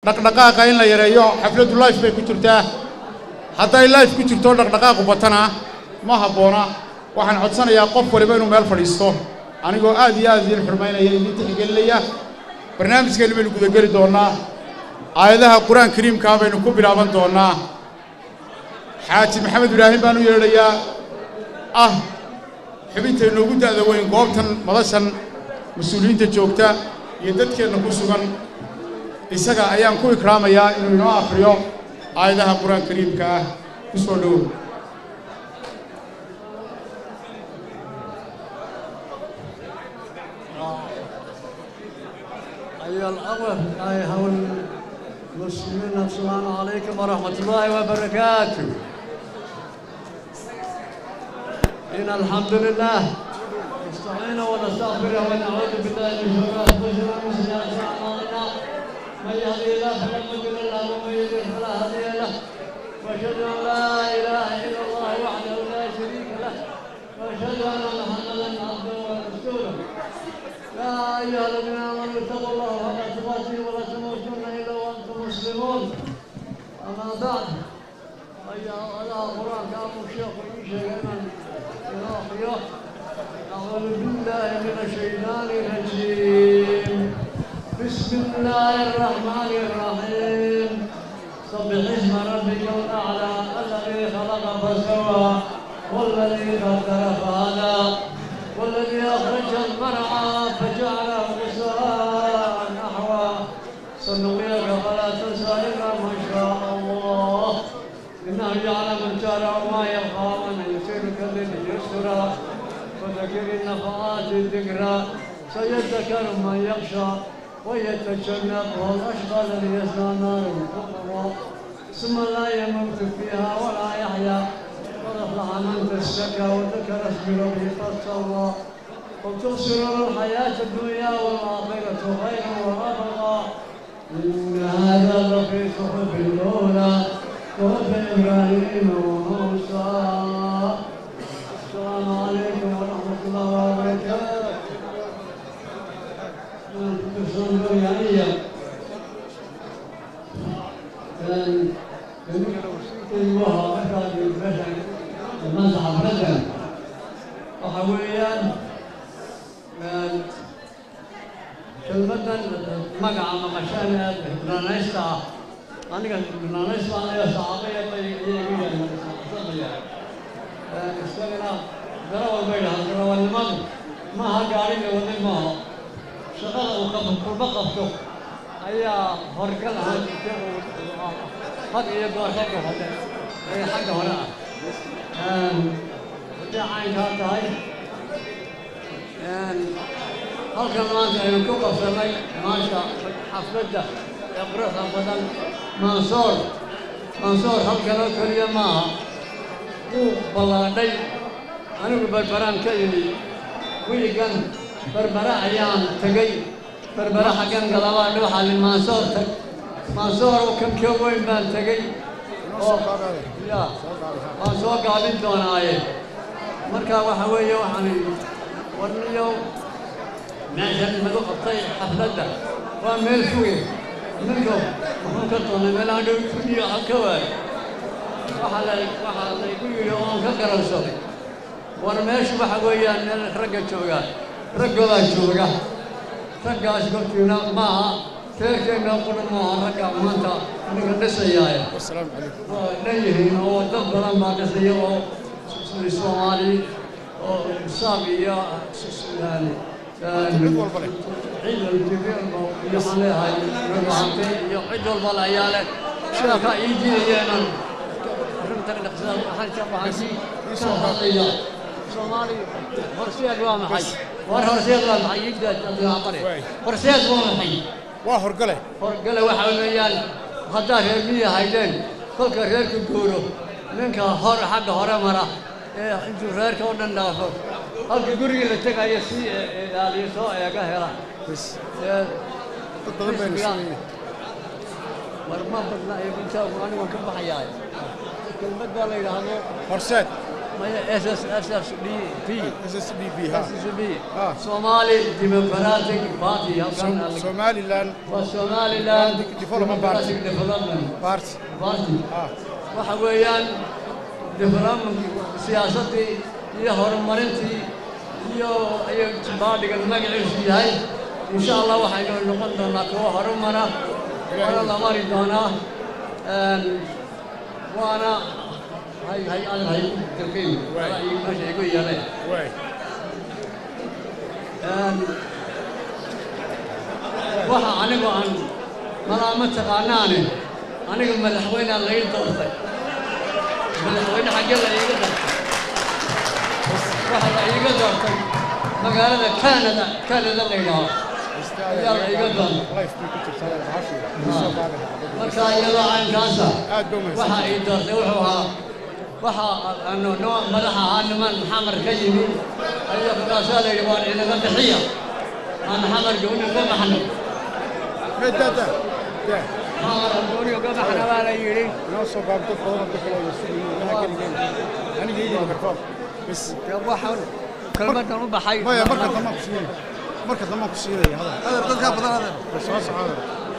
dhaqdhaqaaqa in la yareeyo xafladdu life bay ku jirtaa hadday life ku jirto dhaqdhaqaaqu batana ma habboona waxaan codsanayaa qof waliba inuu meel fadhiisto anigoo aad iyo aad idiin xurmaynaya idiin tixgelinaya barnaamijkeenna baynu gudageli doonnaa aayadaha qur-aan kariimkaa baynu ku bilaaban doonnaa xaaji maxamed ibraahim baan u yeedhayaa ah xubinta inoogu da'da weyn goobtan madashan mas-uuliyiinta joogta iyo dadkeenna ku sugan isaga ayaan ku ikraamayaa inuu inoo akhriyo aayadaha qur-aan kariimka ah ku soo dhowow أيها الأخوة أيها المسلمين السلام عليكم ورحمة الله وبركاته إن الحمد لله نستعين ونستغفره ونعوذ بالله من شرور أنفسنا ومن سيئات أعمالنا من يهدي الله فلا مضل له ومن يضلل فلا هادي له وأشهد أن لا إله إلا الله وحده لا شريك له وأشهد أن محمدا عبده ورسوله يا أيها الذين آمنوا اتقوا الله حق تقاته ولا تموتن إلا وأنتم مسلمون أما بعد أيها على قرآن كان الشيخ شيئا إلى أعوذ بالله من الشيطان الرجيم بسم الله الرحمن الرحيم سبح اسم ربك الأعلى الذي خلق فسوى والذي قدر فهدى والذي أخرج المرعى فجعله غثاء نحوا سنقيك فلا تنسى إلا ما شاء الله إنه يعلم الجار وما يخفى ومن يسيرك لليسرى وذكر النفعات الذكرى سيذكر من يخشى ويتجنبها الأشقى الذي يصلى نار الكبرى ثم لا يموت فيها ولا يحيا قد أفلح من تزكى وذكر اسم ربه فصلى وتبصرون الحياة الدنيا والآخرة خير وأبقى إن هذا لفي صحف الأولى صحف إبراهيم وموسى السلام عليكم ورحمة الله وبركاته تبصرون يعني أيوه أكاد البشر المزعم بدن وحويان kelmadan magaca maqashana bananaysta aniga bananaysta aniga saxaabaya bay igu yaahay isagana darawal bay dhahaa darawalnimadu maaha gaariga waday maaha shaqada uu qabo kulma qabto ayaa horgal ahaan jirta uu had iyo goor xagga hore ee xagga hore ah haddii caynkaa tahay halkan maanta aynu ku qabsanay maasha xafladda ee quruxda badan mansoor mansoor halkan oo keliya maaha wuu ballaadhay anigu barbaraan ka imi wiigan barbara ayaan tegey barbara xaggan galabaa dhuuxa li mansoor tag mansoor oo kan ka weyn baan tegey oo ya waan soo gaabin doonaaye marka waxa weeye waxaan warniyo meeshan lagu qabtay xafladda waa meel fuge ninka muxuu ka doonay meel aan dhow kuniyo halka waay waxaa la waxaa laygu yidhi oon ka garansaday war meeshu waxa weeyaan meel ragga jooga raggoodaa jooga raggaas kortiina maaha teerkeenna qura maaha ragga maanta ninka dhisayaaye waa dhan yihiin oo dad badan baa dhisaya oo soomaali oo saab iyo yani cid waxaan leeyahay rubaante iyo cid walba la ayaa leh sheeka ii jidayeenan arrintan dhaqsada waxaan ka baxay ka hadlaya soomaali horseed waa maxay war horseed waa maxay igda abdiqaaqare horseed waa maxay waa horgale horgale waxa weeyaan haddaa reer miya haydeen kolka reerku guuro ninka hor xagga hore mara ee intuu reerka oo dhan dhaafo halka gurigii la tegayo si ilaaliyo soo eega hela war ma badna intaa anigu ka baxayaa kelmad baa la yidhaahdo horseed اس اس اس اس دي بي SSDB ha اس اس بي آه. Somali Democratic Party halkan Somaliland waa Somaliland Development Party. Democratic Development Party Party ah waxa weeyaan development siyaasaddii iyo horumarintii iyo iyo baadhigan magaciisu yahay insha allah waxaynu noqon doonaa kuwo horumara waana la mari doonaa Een, waana hay hay hay hay dalkaygu meesha igu yeelay way Een, waxa anigu aan malaama taqaanaane aniga madaxweynea la ii doortay madaxweyne xaggee la iiga doortay waxa la iiga doortay magaalada canada canada la yidhaaho ayaa la iiga doortay life ku jirtaa bahashu marka iyadoo caynkaasa aad baa umahadsan waxa ii doortay wuxuu ahaa waxa aanu noo madaxa ahaa niman xamar ka yimi ayaa markaasaa la yidhi waan inaga bixiya aan xamar gooni uga baxno medada da xamar gooni uga baxna baa la yidhi noo soo baabto badan ku xilay suuqii waxa geligeen aniga iyo markoo bas dee waxaan kelmadan u baxay maya marka dambe ku siinay marka dambe ku siinay hada هذا dadka badan هذا bas soo socda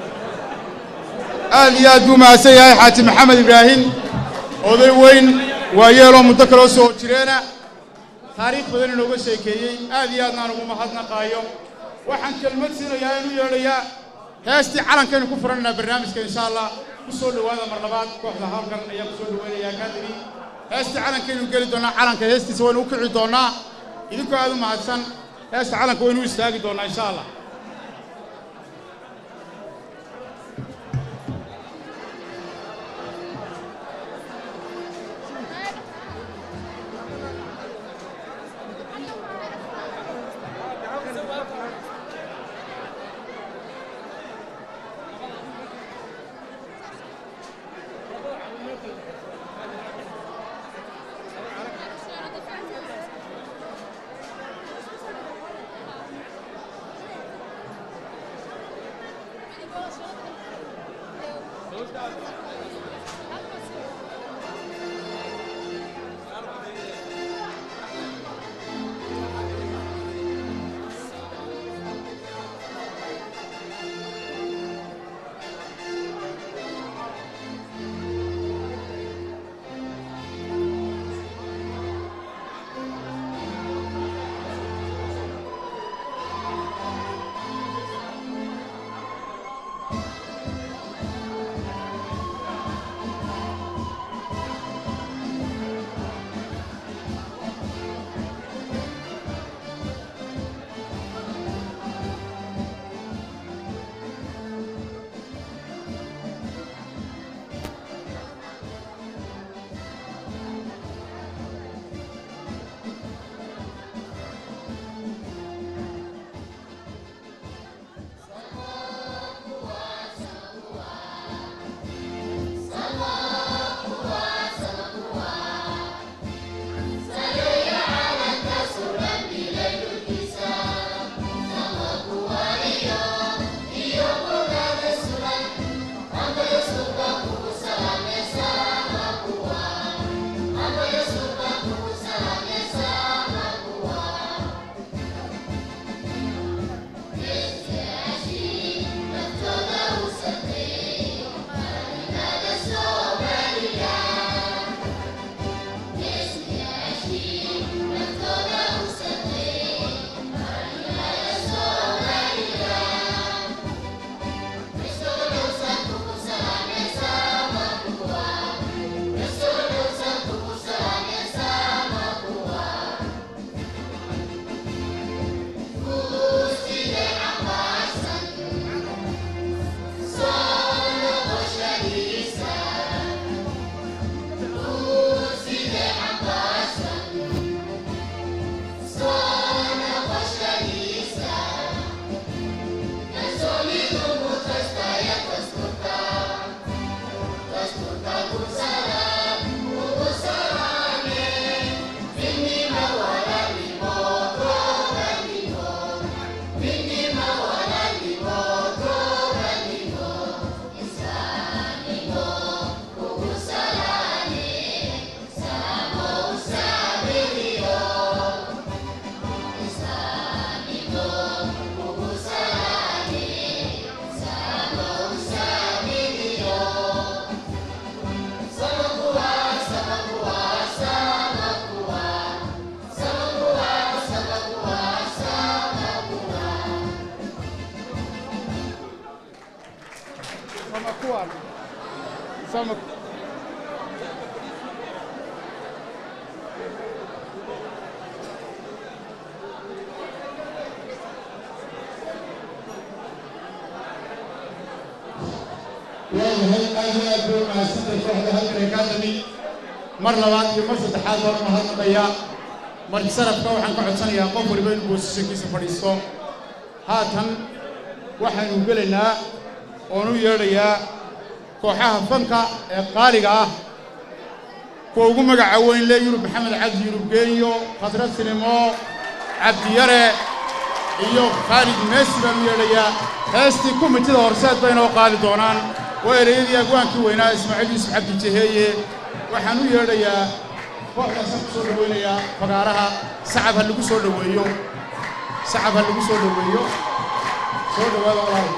aad iyo aad buu mahadsan yahay xaaji maxamed ibraahim oday weyn waa yeeloo muddo kaloo soo jireena taariikh badan inooga sheekeeyey aad iyo aadna aan ugu mahadnaqaayo waxaan kelmad siinayaa inuu yeedhayaa heestii calankaynu ku furanaynaa barnaamijka insha allah ku soo dhowaada mar labaad kooxda halkan ayaa ku soo dhoweynayaa kaadiri heestii calankaynu geli doonaa calanka heestiisa waynu u kici doonaa idinkoo aad u mahadsan heesta calanka waynu u istaagi doonaa insha allah sama kuwan sama waayahay aad iyo aad bay umahadsantay kooxda halkan academy mar labaad iyo mar saddexaad baan u mahadnaqayaa marti sarafka waxaan ka codsanayaa qof waliba inuu boosashankiisa fadhiisto haatan waxaynu gelaynaa oon u yeedhayaa kooxaha fanka ee qaaliga ah kuwa ugu magaca weyn le yurub maxamed cabdi yurub geeniyo khadra sinimo cabdiyare iyo khaalid meesi baan u yeedhayaa heestii kumitida horseed bay inoo qaadi doonaan waa ereyadii agwaankii weynaa ismaaciil yuusuf cabdi jaheeye waxaan u yeedhayaa kooxdaasaan ku soo dhowaynayaa fagaaraha sacab ha lagu soo dhoweeyo sacab ha lagu soo dhoweeyo soo dhowaada walaal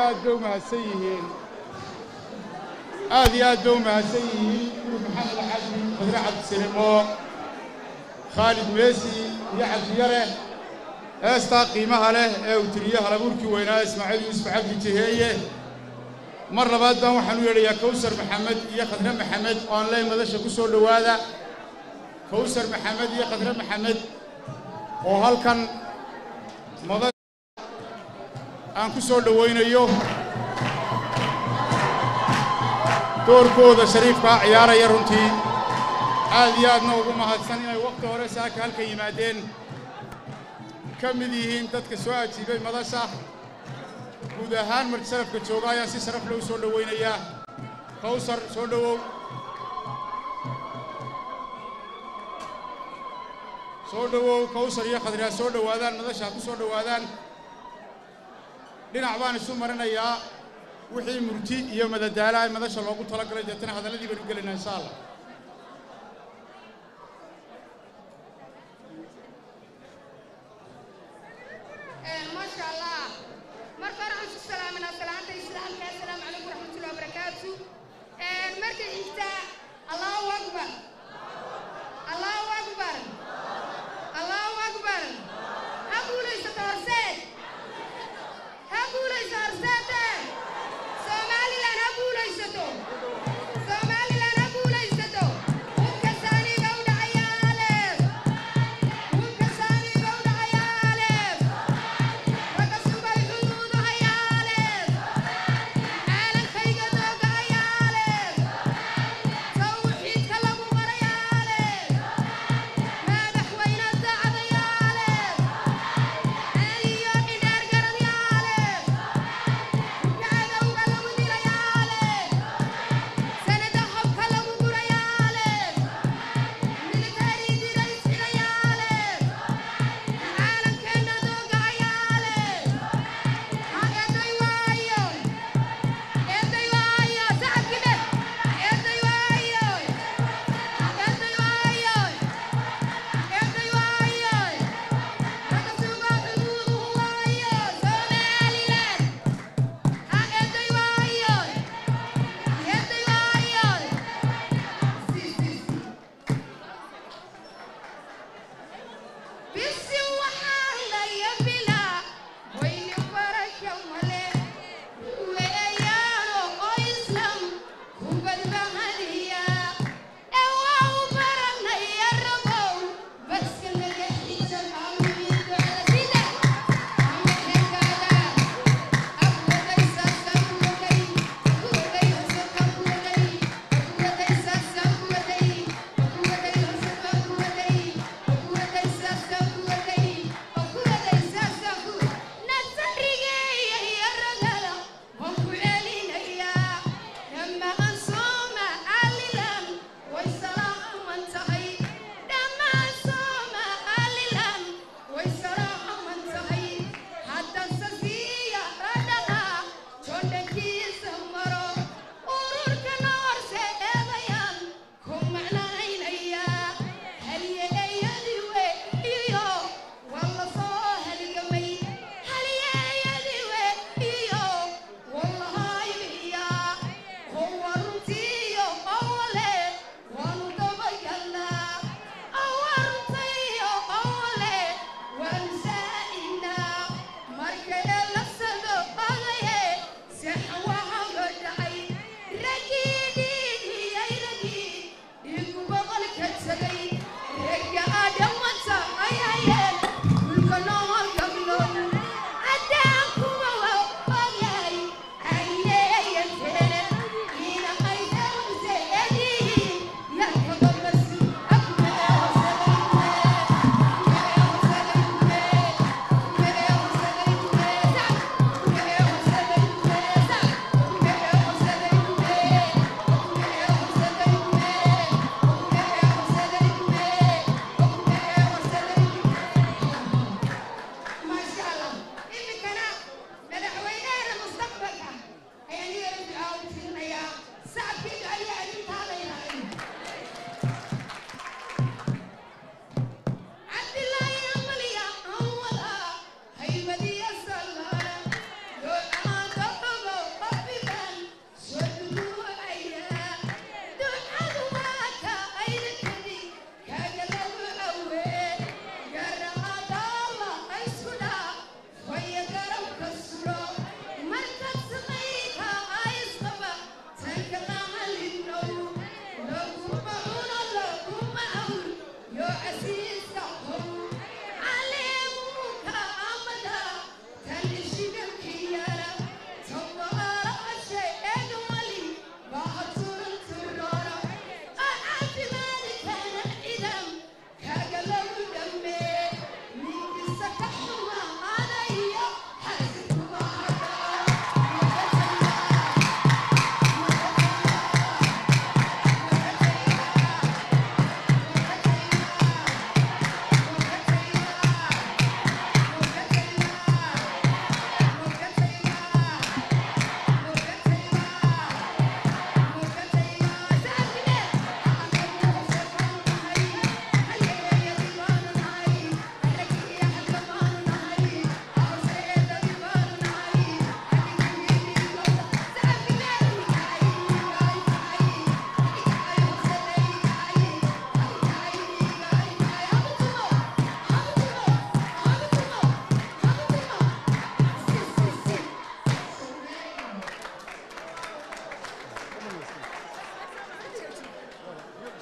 aad bay u mahadsan yihiin aad iyo aad bay u mahadsan yihiin guri maxamed xaji badre cabdisalimo khaalid meesi iyo cabdiyare heestaa qiimaha leh ee uu tiriye halabuurkii weynaa ismaaciil yuusuf cabdi jiheeye mar labaad baan waxaan u yeedhayaa kawsar maxamed iyo khadre maxamed oo aan ley madasha ku soo dhowaada kawsar maxamed iyo khadre maxamed oo halkan mada aan ku soo dhowaynayo doorkooda shariifkaa ciyaaraya runtii aad iyo aadna ugu mahadsan inay wakhti hore saaka halka yimaadeen ka mid yihiin dadka soo ajiibay madasha guud ahaan marti sharafka jooga ayaan si sharaf leh u soo dhowaynayaa kawsar soo dhowow soo dhowow kawsar iyo khadri ha soo dhowaadaan madasha ha ku soo dhowaadaan dhinac baan isu marinayaa wixii murti iyo madadaala ay madasha loogu talagalay deetana hadalladii baynu gelaynaa insha allah ما شاء الله مركز عن السلام من السلام الإسلام السلام عليكم ورحمة الله وبركاته مركز إنت الله أكبر الله أكبر الله أكبر هقول ليس ترسل هقول ليس أرسلت سومالي لان هقول ليس تو سومالي لان هقول ليس تو وكساني قود عيالك وكساني قود عيالك رقصوا الحدود عيالك عالم خيقة دوق عيالك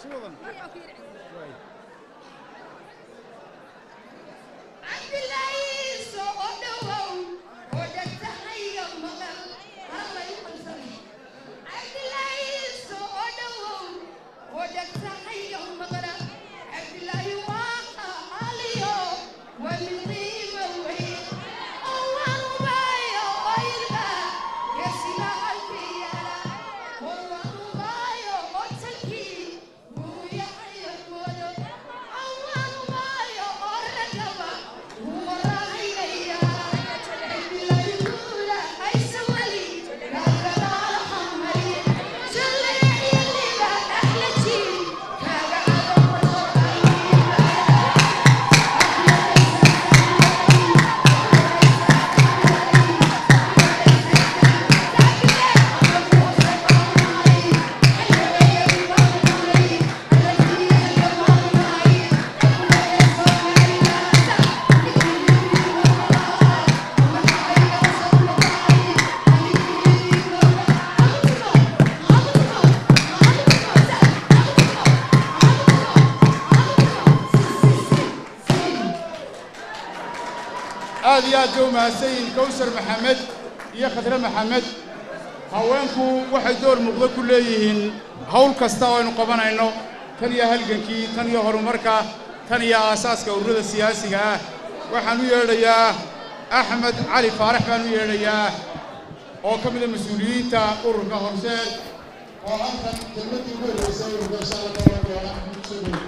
aad iyo aad bay u mahadsan yihiin kawsar maxamed iyo khadre maxamed haweenku waxay door muuqdo ku leeyihiin hawl kasta oo aynu qabanayno tan iyo halgankii tan iyo horumarka tan iyo aasaaska ururada siyaasiga ah waxaan u yeedhayaa axmed cali faarax baan u yeedhayaa oo ka mida mas-uuliyiinta ururka horseed oo halkan kelmadii ugu horreysay ururka insha allah tabaaraka wa tacaala ku soo dhoweey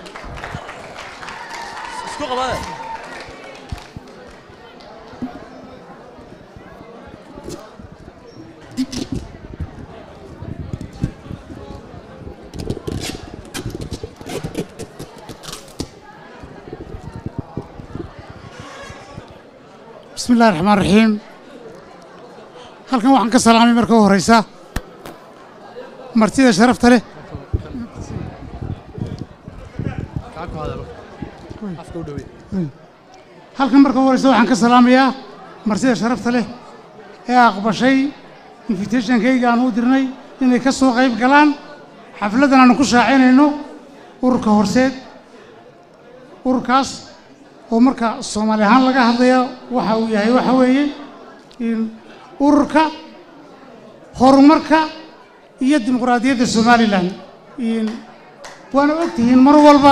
isku qabada بسم الله الرحمن الرحيم halkan waxaan ka salaamay marka u horeysa martida sharafta leh halkan marka u horeysa waxaan ka salaamayaa martida sharafta leh ee aqbashay invitationkayga aan u dirnay inay ka soo qayb galaan xafladdan aanu ku shaacinayno ururka horseed ururkaas oo marka soomaali ahaan laga hadlaya waxa uu yahay waxa weeye in ururka horumarka iyo dimuqraadiyadda somalilan in waana og tihiin mar walba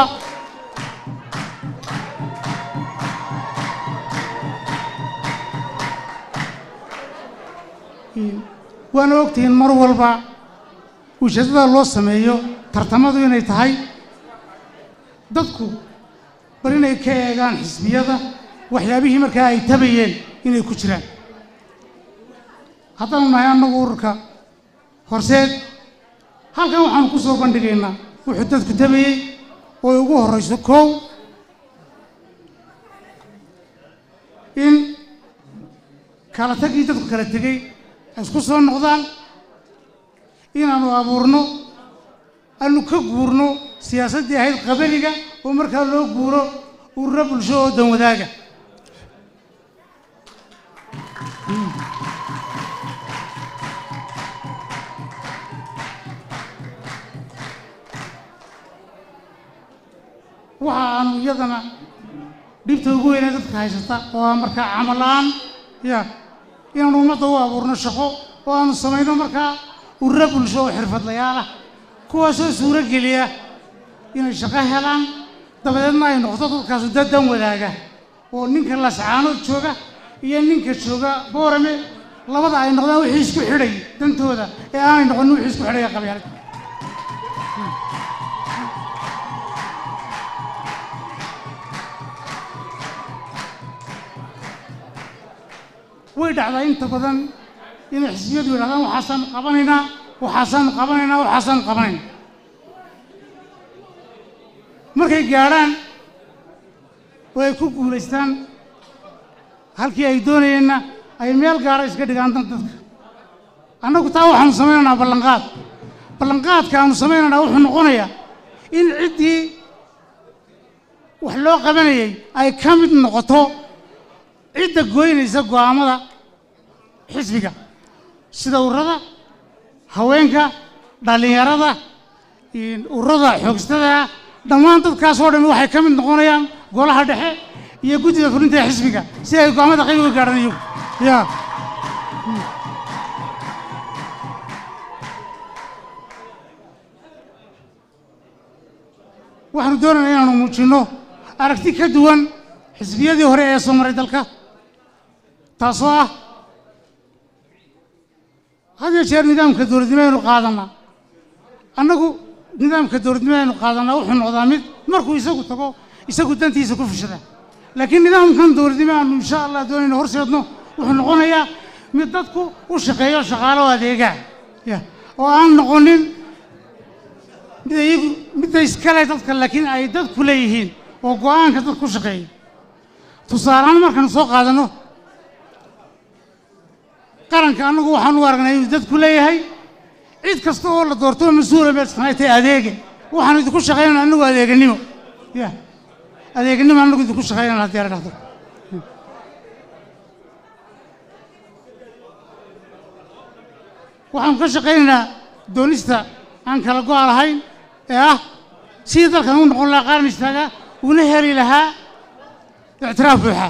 in waana og tihiin mar walba ujeeddada loo sameeyo tartamadu inay tahay dadku bal inay ka eegaan xisbiyada waxyaabihii markaa ay tabayeen inay ku jiraan haddaanu nahay annagu ururka horseed halkan waxaanu ku soo bandhigaynaa wuxuu dadku tabayey oo ay ugu horrayso kow in kala tagii dadku kala tegey ay isku soo noqdaan inaannu abuurno aanu ka guurno siyaasaddii ahayd qabaliga oo markaa loo guuro ururo bulsho oo dan wadaaga waxa aanu iyadana dhibta ugu weynee dadka haysata oo ah markaa camal la'aan ya inaanu ummadda u abuurno shaqo oo aanu samayno markaa ururo bulsho oo xirfadlayaal ah kuwaasoo suuro geliya inay shaqo helaan dabadeedna ay noqdo dadkaasu dad dan wadaaga oo ninka lascaanood jooga iyo ninka jooga boorame labada ay noqdaan wixii isku xidhay dantooda ee aanay noqonin wixii isku xidhaya qabyaalad way dhacdaa inta badan inay xisbiyadu yidhahdaan waxaasaan qabanaynaa waxaasaan qabanaynaa waxaasaan qabanaynaa markay gaadhaan oo ay ku guulaystaan halkii ay doonayeenna ay meel gaara iska dhigaan dan dadka annagu taa waxaanu samaynaynaa ballanqaad ballanqaadka aanu samaynaynaa wuxuu noqonayaa in ciddii wax loo qabanayay ay ka mid noqoto cidda goynaysa go'aamada xisbiga sida ururada haweenka dhallinyarada ururada xoogstada dhammaan dadkaasoo dhan waxay ka mid noqonayaan golaha dhexe iyo guddida fulinta ee xisbiga si ay go'aamada qayb uga gaadhaan iyagu ya waxaanu doonaynaa inaanu muujinno aragti ka duwan xisbiyadii hore ee soo maray dalka taasoo ah had iyo jeer nidaamka dowladnimo aynu qaadanaa annagu nidaamka dowladnimo aynu qaadanaa wuxuu noqdaa mid markuu isagu tago isagu dantiisa ku fushada laakiin nidaamkan dowladnimo aanu insha allah doonayno horseedno wuxuu noqonayaa mid dadku u shaqeeyo shaqaalo adeegaa ya oo aan noqonin mid iyagu midda iskale dadka laakiin ay dadku leeyihiin oo go'aanka dad ku shaqeeya tusaalehaan markaanu soo qaadanno qaranka annagu waxaan u aragnay inuu dadku leeyahay cid kasta oo la doorto mas-uula meelsanay tahay adeege waxaanu idinku shaqaynana annagu adeeganimo ya adeeganimo annagu idinku shaqaynana haddii la dhahdo waxaanu ka shaqaynaynaa doonista aan kala go'a lahayn ee ah sidii dalkan u noqon lahaa qaran istaaga una heli lahaa ictiraaf buuxa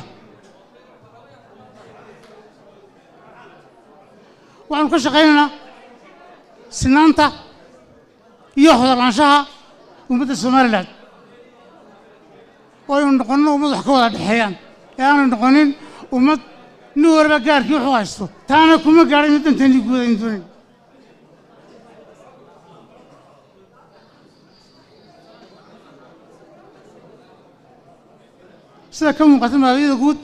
waxaanu ka shaqaynaynaa sinaanta iyo hodolaanshaha ummadda somalilan oo aynu noqonno ummad wax ka wada dhexeeyaan ee aanu noqonin ummad nin waliba gaarkii wuxuu haysto taana kuma gaadhay mid danteennii guud aynu doonayn sida ka muuqata maabiyada guud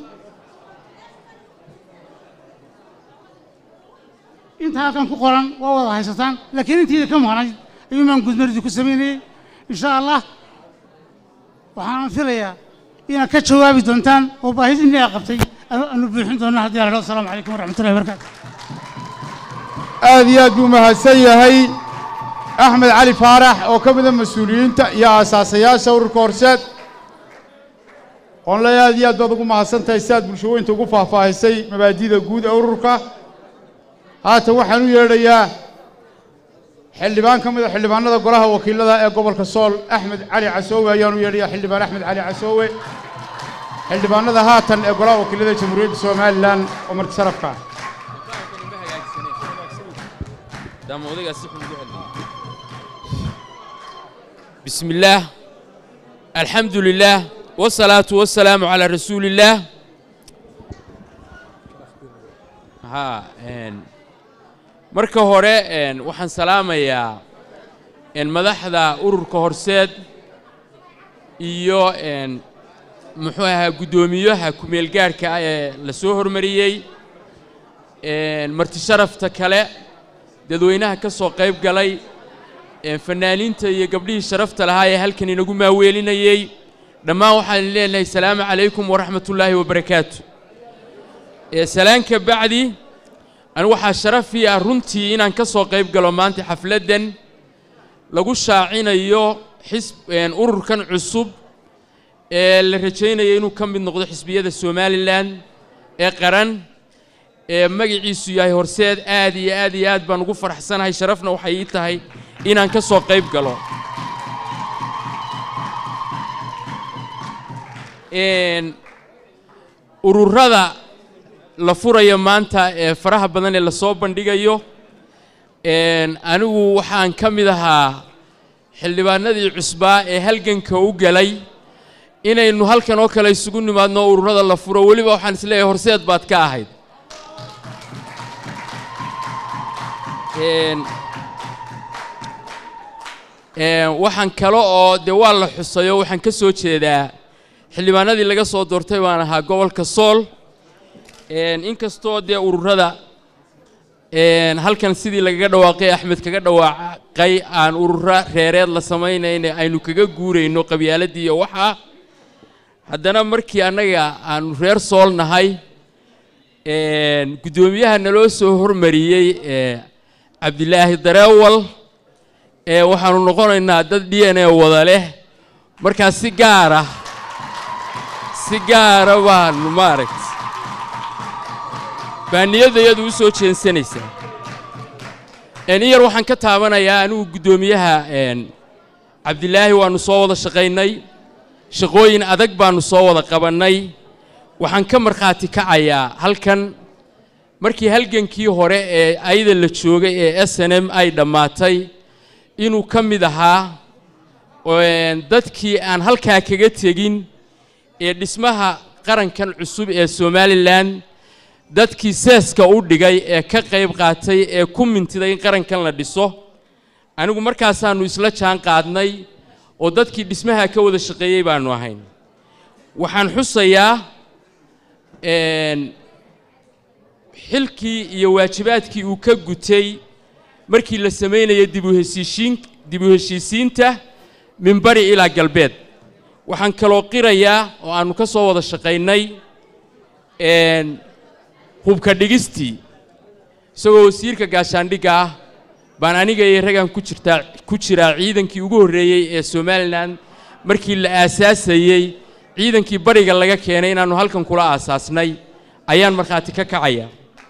inta halkan ku qoran waa wada haysataan laakiin intiida ka maqnayd ayuun baan gudmaridu ku samaynayey insha allah waxaan filayaa inaad ka jawaabi doontaan oo baahidinii aa qabtay aanu buuxin doonna haddii la dhao asalaamu calaykum waraxmatullahi wabarakaatu aad iyo aad buu mahadsan yahay axmed cali faarax oo ka mida mas-uuliyiinta iyo aasaasayaasha ururka horseed oonle aad iyo aad baad ugu mahadsan tahay si aad bulshaweynta ugu faahfaahisay mabaadida guud ee ururka haatan waxaan u yeedhayaa xildhibaan ka mida xildhibaanada golaha wakiilada ee gobolka sool axmed cali casoowe ayaan u yeedhayaa xildhibaan axmed cali casoowe xildhibaanada haatan ee golaha wakiilada jamhuuriyadda somalilan oo marti sharafka ah بسم الله الحمد لله والصلاة والسلام على رسول الله ها إن marka hore een waxaan salaamayaa een madaxda ururka horseed iyo een muxuu ahaa guddoomiyaha ku-meelgaarhka ah ee la soo hormariyey een marti sharafta kale dadweynaha ka soo qayb galay een fanaaniinta iyo gabdhihii sharafta lahaa ee halkan inagu maaweelinayey dhammaan waxaan leenahay salaamu calaykum waraxmatullaahi wabarakaatu ee salaanka bacdi anigu waxaa sharafii ah runtii inaan ka soo qayb galo maanta xafladdan lagu shaacinayo xisb ururkan cusub ee la rajaynaya inuu ka mid noqdo xisbiyada somalilan ee qaran ee magaciisu yahay horseed aad iyo aad iyo aad baan ugu faraxsanahay sharafna waxay ii tahay inaan ka soo qayb galo ururada la furayo maanta ee faraha badan ee lasoo bandhigayo anigu waxaan ka mid ahaa xildhibaanadii cusbaa ee halganka u galay inaynu halkan oo kale isugu nimaadno ururada la furo weliba waxaan isleeyahay horseed baad ka ahayd waxaan kale oo dee waa la xusayo waxaan ka soo jeedaa xildhibaanadii laga soo doortay baan ahaa gobolka sool inkastoo dee ururada halkan sidii lagaga dhawaaqay axmed kaga dhawaaqay aan ururo reereed la samaynayna aynu kaga guurayno qabyaaladii iyo waxaa haddana markii annaga aanu reer sool nahay guddoomiyaha naloo soo hormariyey cabdilaahi dareewal waxaanu noqonaynaa dad d n a wada leh markaa si gaara si gaara baanu maaragta baa niyadda iyadu u soo jeensanaysaa in yar waxaan ka taabanayaa anigu guddoomiyaha cabdilaahi waannu soo wada shaqaynay shaqooyin adag baannu soo wada qabannay waxaan ka markhaati kacayaa halkan markii halgankii hore ee ayada la joogay ee s n m ay dhammaatay inuu ka mid ahaa dadkii aan halkaa kaga tegin ee dhismaha qarankan cusub ee somalilan dadkii seeska u dhigay ee ka qayb qaatay ee ku mintiday in qarankan la dhiso anigu markaasaannu isla jaan qaadnay oo dadkii dhismaha ka wada shaqeeyey baannu ahayn waxaan xusayaa xilkii iyo waajibaadkii uu ka gutay markii la samaynaya dibuheshiishiin dib u heshiisiinta min bari ilaa galbeed waxaan kaloo qirayaa oo aannu ka soo wada shaqaynay hubka dhigistii isagoo wasiirka gaashaandhigga ah baan aniga iyo raggan ku jirtaa ku jiraa ciidankii ugu horreeyey ee somalilan markii la aasaasayey ciidankii bariga laga keenay inaannu halkan kula aasaasnay ayaan markhaati ka kacaya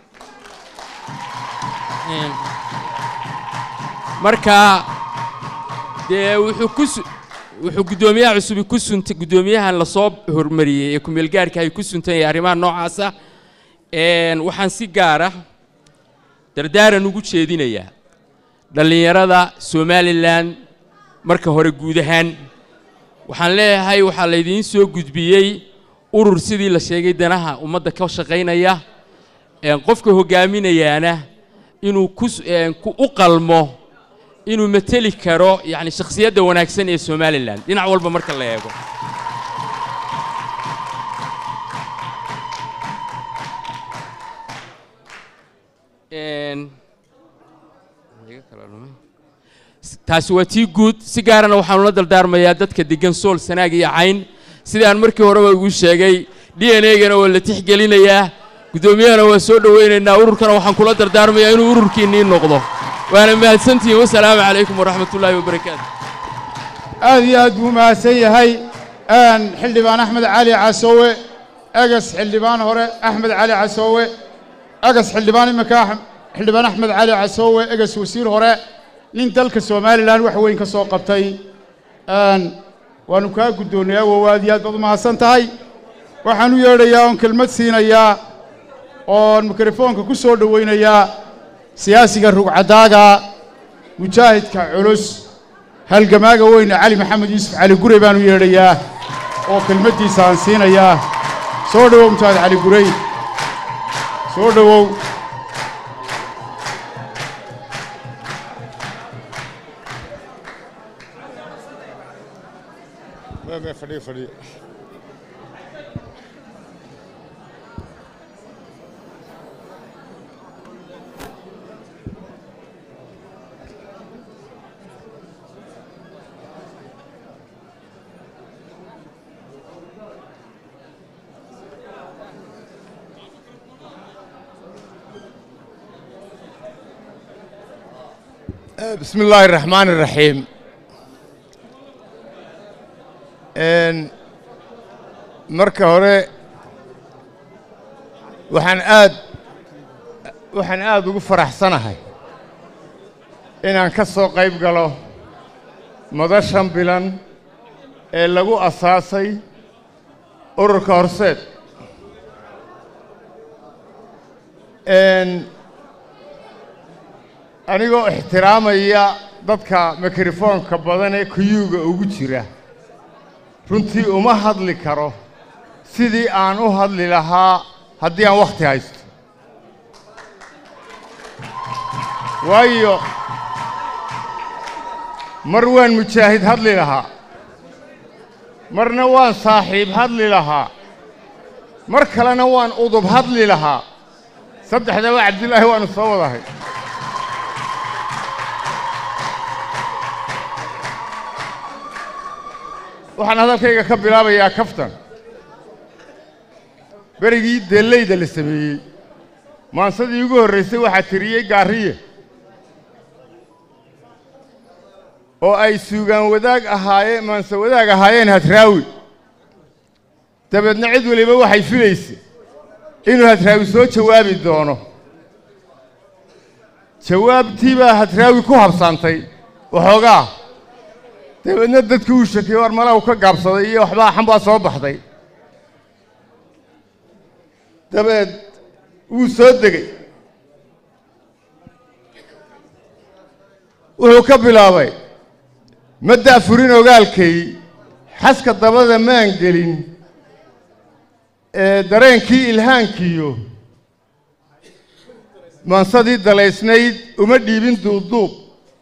marka dee wuxuu ku wuxuu guddoomiyaha cusubi ku suntay guddoomiyahan lasoo hormariyey ee kumeelgaarka ay ku suntan yahay arrimaha noocaasa waxaan si gaara dardaaran ugu jeedinayaa dhallinyarada somalilan marka hore guud ahaan waxaan leeyahay waxaa laydiin soo gudbiyey urur sidii la sheegay danaha ummadda ka shaqaynaya qofka hoggaaminayaana inuu ku u qalmo inuu mateli karo yacni shakhsiyadda wanaagsan ee somalilan dhinac walba marka la eego taasi waa tii guud si gaarana waxaanu la dardaarmayaa dadka degan sool sanaag iyo cayn sidaan markii horeba igu sheegay d n a-gana waa la tixgelinayaa guddoomiyahana waa soo dhowaynaynaa ururkana waxaan kula dardaarmayaa inuu ururkiinnii noqdo waana mahadsantihiin wasalaamu calaykum waraxmat ullaahi wabarakaatu aad iyo aad buu mahadsan yahay xildhibaan axmed cali casoowe egas xildhibaan hore axmed cali casoowe egas xildhibaan iminka xildhibaan axmed cali casoowe egas wasiir hore nin dalka somalilan wax weyn ka soo qabtay waannu kaa guddoonnayaa wow aad iyo aad baad u mahadsan tahay waxaan u yeedhayaa oon kelmad siinayaa oon mikrofoonka ku soo dhowaynayaa siyaasiga rugcadaaga mujaahidka culus halgamaaga weyne cali maxamed yuusuf cali gurey baan u yeedhayaa oo kelmaddiisa aan siinayaa soo dhowow mujaahid cali gurey soo dhowow fadhiyo fadhiyo بسم الله الرحمن الرحيم marka hore waxaan aad waxaan aad ugu faraxsanahay inaan ka soo qayb galo madashan bilan ee lagu asaasay ururka horseed anigoo ixtiraamaya dadka mikrofoonka badan ee kuyuuga ugu jira runtii uma hadli karo sidii aan u hadli lahaa haddii aan wakhti haysto waayo mar waan mujaahid hadli lahaa marna waan saaxiib hadli lahaa mar kalena waan udub hadli lahaa saddexdaba cabdilaahi waannu soo wadahay waxaan hadalkayga ka bilaabayaa kaftan berigii deellayda la sameeyey maansadii ugu horraysay waxaa tiriyey gaariye oo ay suugaan wadaag ahaayeen maanse wadaag ahaayeen hadraawi dabeedna cid weliba waxay filaysay inuu hadraawi soo jawaabi doono jawaabtii baa hadraawi ku habsaantay waxoogaa dabeedna dadkii uu shakiyey war mala uu ka gaabsaday iyo waxbaa xan baa soo baxday dabeed wuu soo degey wuxuu ka bilaabay ma da'furin ogaalkay xaska dabada maan gelin ee dareenkii ilhaankiyo maansadii dalaysnayd uma dhiibin duubduub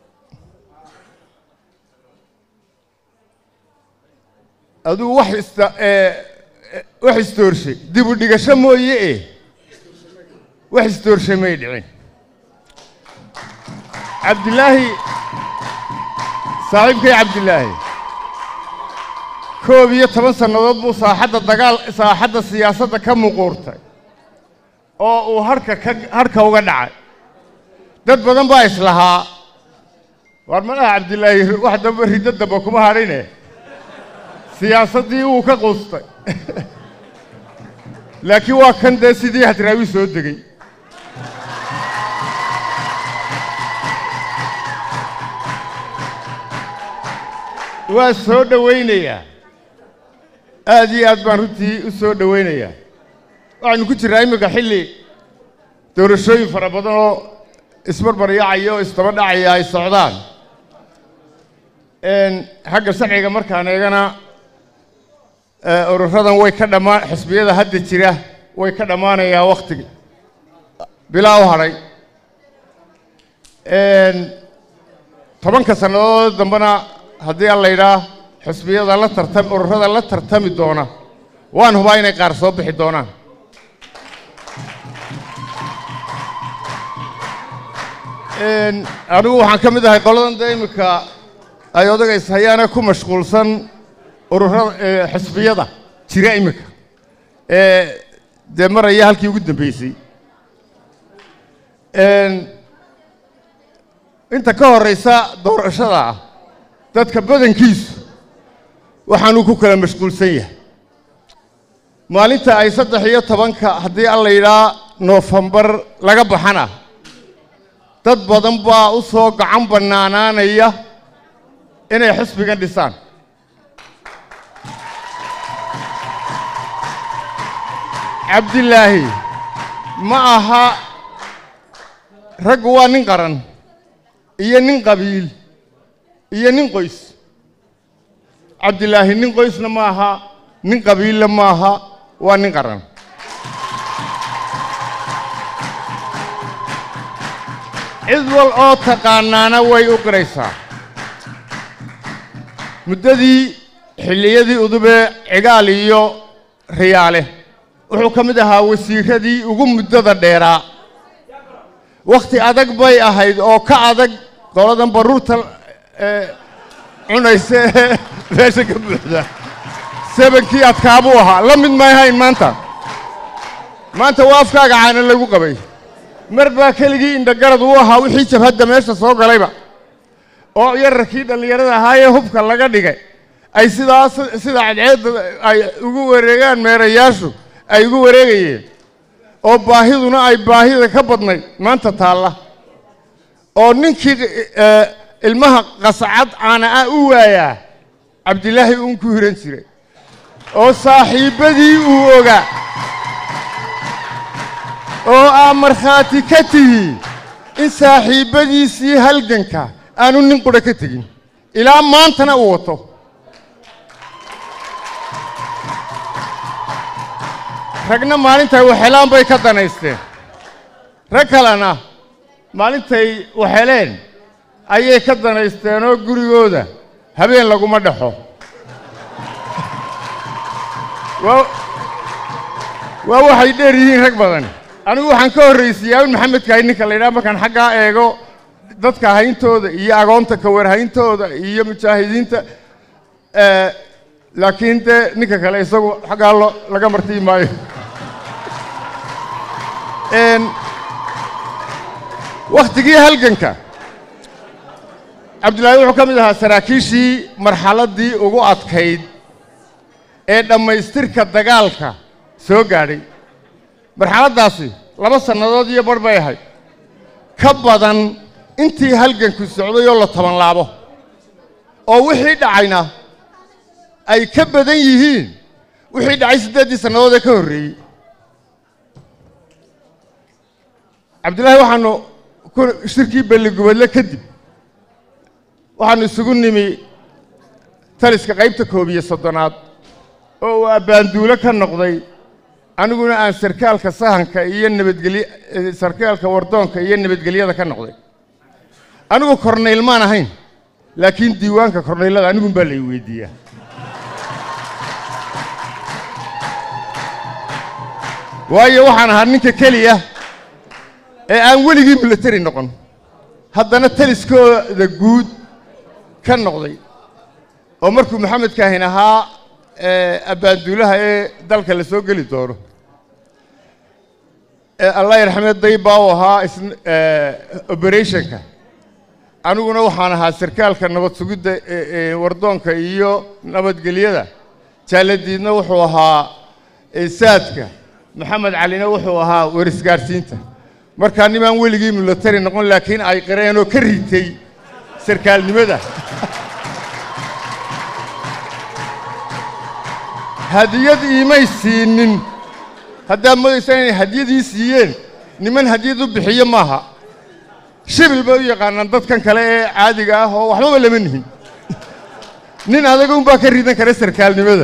aduu wax ista wax istoorshay dib u dhigasho mooye eh wax istoorshay may dhicin cabdilaahi saaxiibkay cabdilaahi koob iyo toban sannadood buu saaxadda dagaal saaxadda siyaasadda ka muquurtay oo uu harhka ka harhka uga dhacay dad badan baa islahaa waar malaha cabdilaahi wax damba riddo damba kuma hadhine siyaasaddii wuu ka quustay laakiin waa kan dee sidii hadraawi soo degey waa soo dhowaynayaa aad iyo aad baan runtii u soo dhowaynayaa waxaynu ku jirraa imminka xilli doorashooyin fara badan oo isbarbaryacaya oo isdaba dhacaya ay socdaan xagga sharciga markaan eegana ururadan way ka dhammaan xisbiyada hadda jira way ka dhammaanayaa wakhtiga bilaa u hadhay tobanka sannadood dambena haddii aan la yidhaah xisbiyada la tartam ururada la tartami doona waan hubaa inay qaar soo bixi doonaan anigu waxaan ka mid ahay qoladan dee iminka ay odaga hayaana ku mashquulsan ururada xisbiyada jira iminka ee dee maraya halkii ugu dambeysay inta ka horraysa doorashada ah dadka badankiisu waxaanuu ku kala mashquulsan yahay maalinta ay saddex iyo tobanka haddii aan la yidhaha noofembar laga baxana dad badan baa u soo gacan bannaanaanaya inay xisbigan dhisaan cabdilaahi ma aha raggu waa nin qaran iyo nin qabiil iyo nin qoys cabdilaahi nin qoysna ma aha nin qabiilla ma aha waa nin qaran cid wal oo taqaanaana way u qiraysaa muddadii xilliyadii udubee cigaal iyo riyaale wuxuu ka mid ahaa wasiiradii ugu muddada dheeraa wakhti adag bay ahayd oo ka adag qoladan baruurta cunaysa ee meesha ka buuxda sebankii adkaabuu ahaa la mid may hayn maanta maanta waa afkaaga caana lagu qabay mar baa keligii indhagarad uu ahaa wixii jabhadda meesha soo galayba oo yararkii dhallinyarada ahaayee hubka laga dhigay ay sidaas sida cadceedda ay ugu wareegaan meerayaashu ay ugu wareegayeen oo baahiduna ay baahida ka badnayd maanta taalla oo ninkii ilmaha qascad caana ah u waayaa cabdilaahi uun ku hiran jiray oo saaxiibbadii uu ogaa oo aa markhaati ka tihi in saaxiibbadiisii halganka aanu nin qudha ka tegin ilaa maantana uu wato ragna maalintay waxelaan bay ka danaysteen rag kalena maalintay waxeleen ayay ka danaysteen oo gurigooda habeen laguma dhexo waa waa waxay dheer yihiin rag badan anigu waxaan ka horraysiyaa in maxamedkahay ninka la yidhaha markaan xaggaa eego dadka hayntooda iyo agoonta kawarhayntooda iyo mujaahidiinta laakiin dee ninka kale isagu xaggaa lo laga martii maayo wakhtigii halganka cabdillaahi wuxuu ka mid ahaa saraakiishii marxaladdii ugu adkayd ee dhammaystirka dagaalka soo gaadhay marxaladdaasi laba sannadood iyo barh bay ahayd ka badan intii halganku socday oo la taban laabo oo wixii dhacayna ay ka badan yihiin wixii dhacay siddeeddii sannadood ee ka horreeyey cabdillaahi waxaanu ku shirkii belligubadle kadib waxaanu isugu nimi taliska qaybta koob iyo soddonaad oo uu abbaanduulo ka noqday aniguna aan sarkaalka sahanka iyo nabadgelye sarkaalka wardoonka iyo nabadgelyada ka noqday anigu kornayl maan ahayn laakiin diiwaanka kornaylada anigun baa lay weydiiyaa waayo waxaan ahaa ninka keliya ee aan weligii milatari noqon haddana taliskooda guud ka noqday oo markuu maxamed kaahin ahaa abbaanduulaha ee dalka la soo geli doono allah yarxamee daybaa u ahaa operationka aniguna waxaan ahaa sarkaalka nabad sugidda wardoonka iyo nabadgelyada jaaladiidna wuxuu ahaa saadka maxamed calina wuxuu ahaa warisgaadhsiinta markaa nimaan weligii milatari noqon laakiin ay qireen oo ka ritay sarkaalnimada hadiyad iimay siinin haddaad modaysaan inay hadiyadii siiyeen niman hadiyad u bixiyo maaha shibil bay u yaqaanaan dadkan kale ee caadiga ah oo waxbaba lama nihin nin adaga unbaa ka ridan kara sarkaalnimada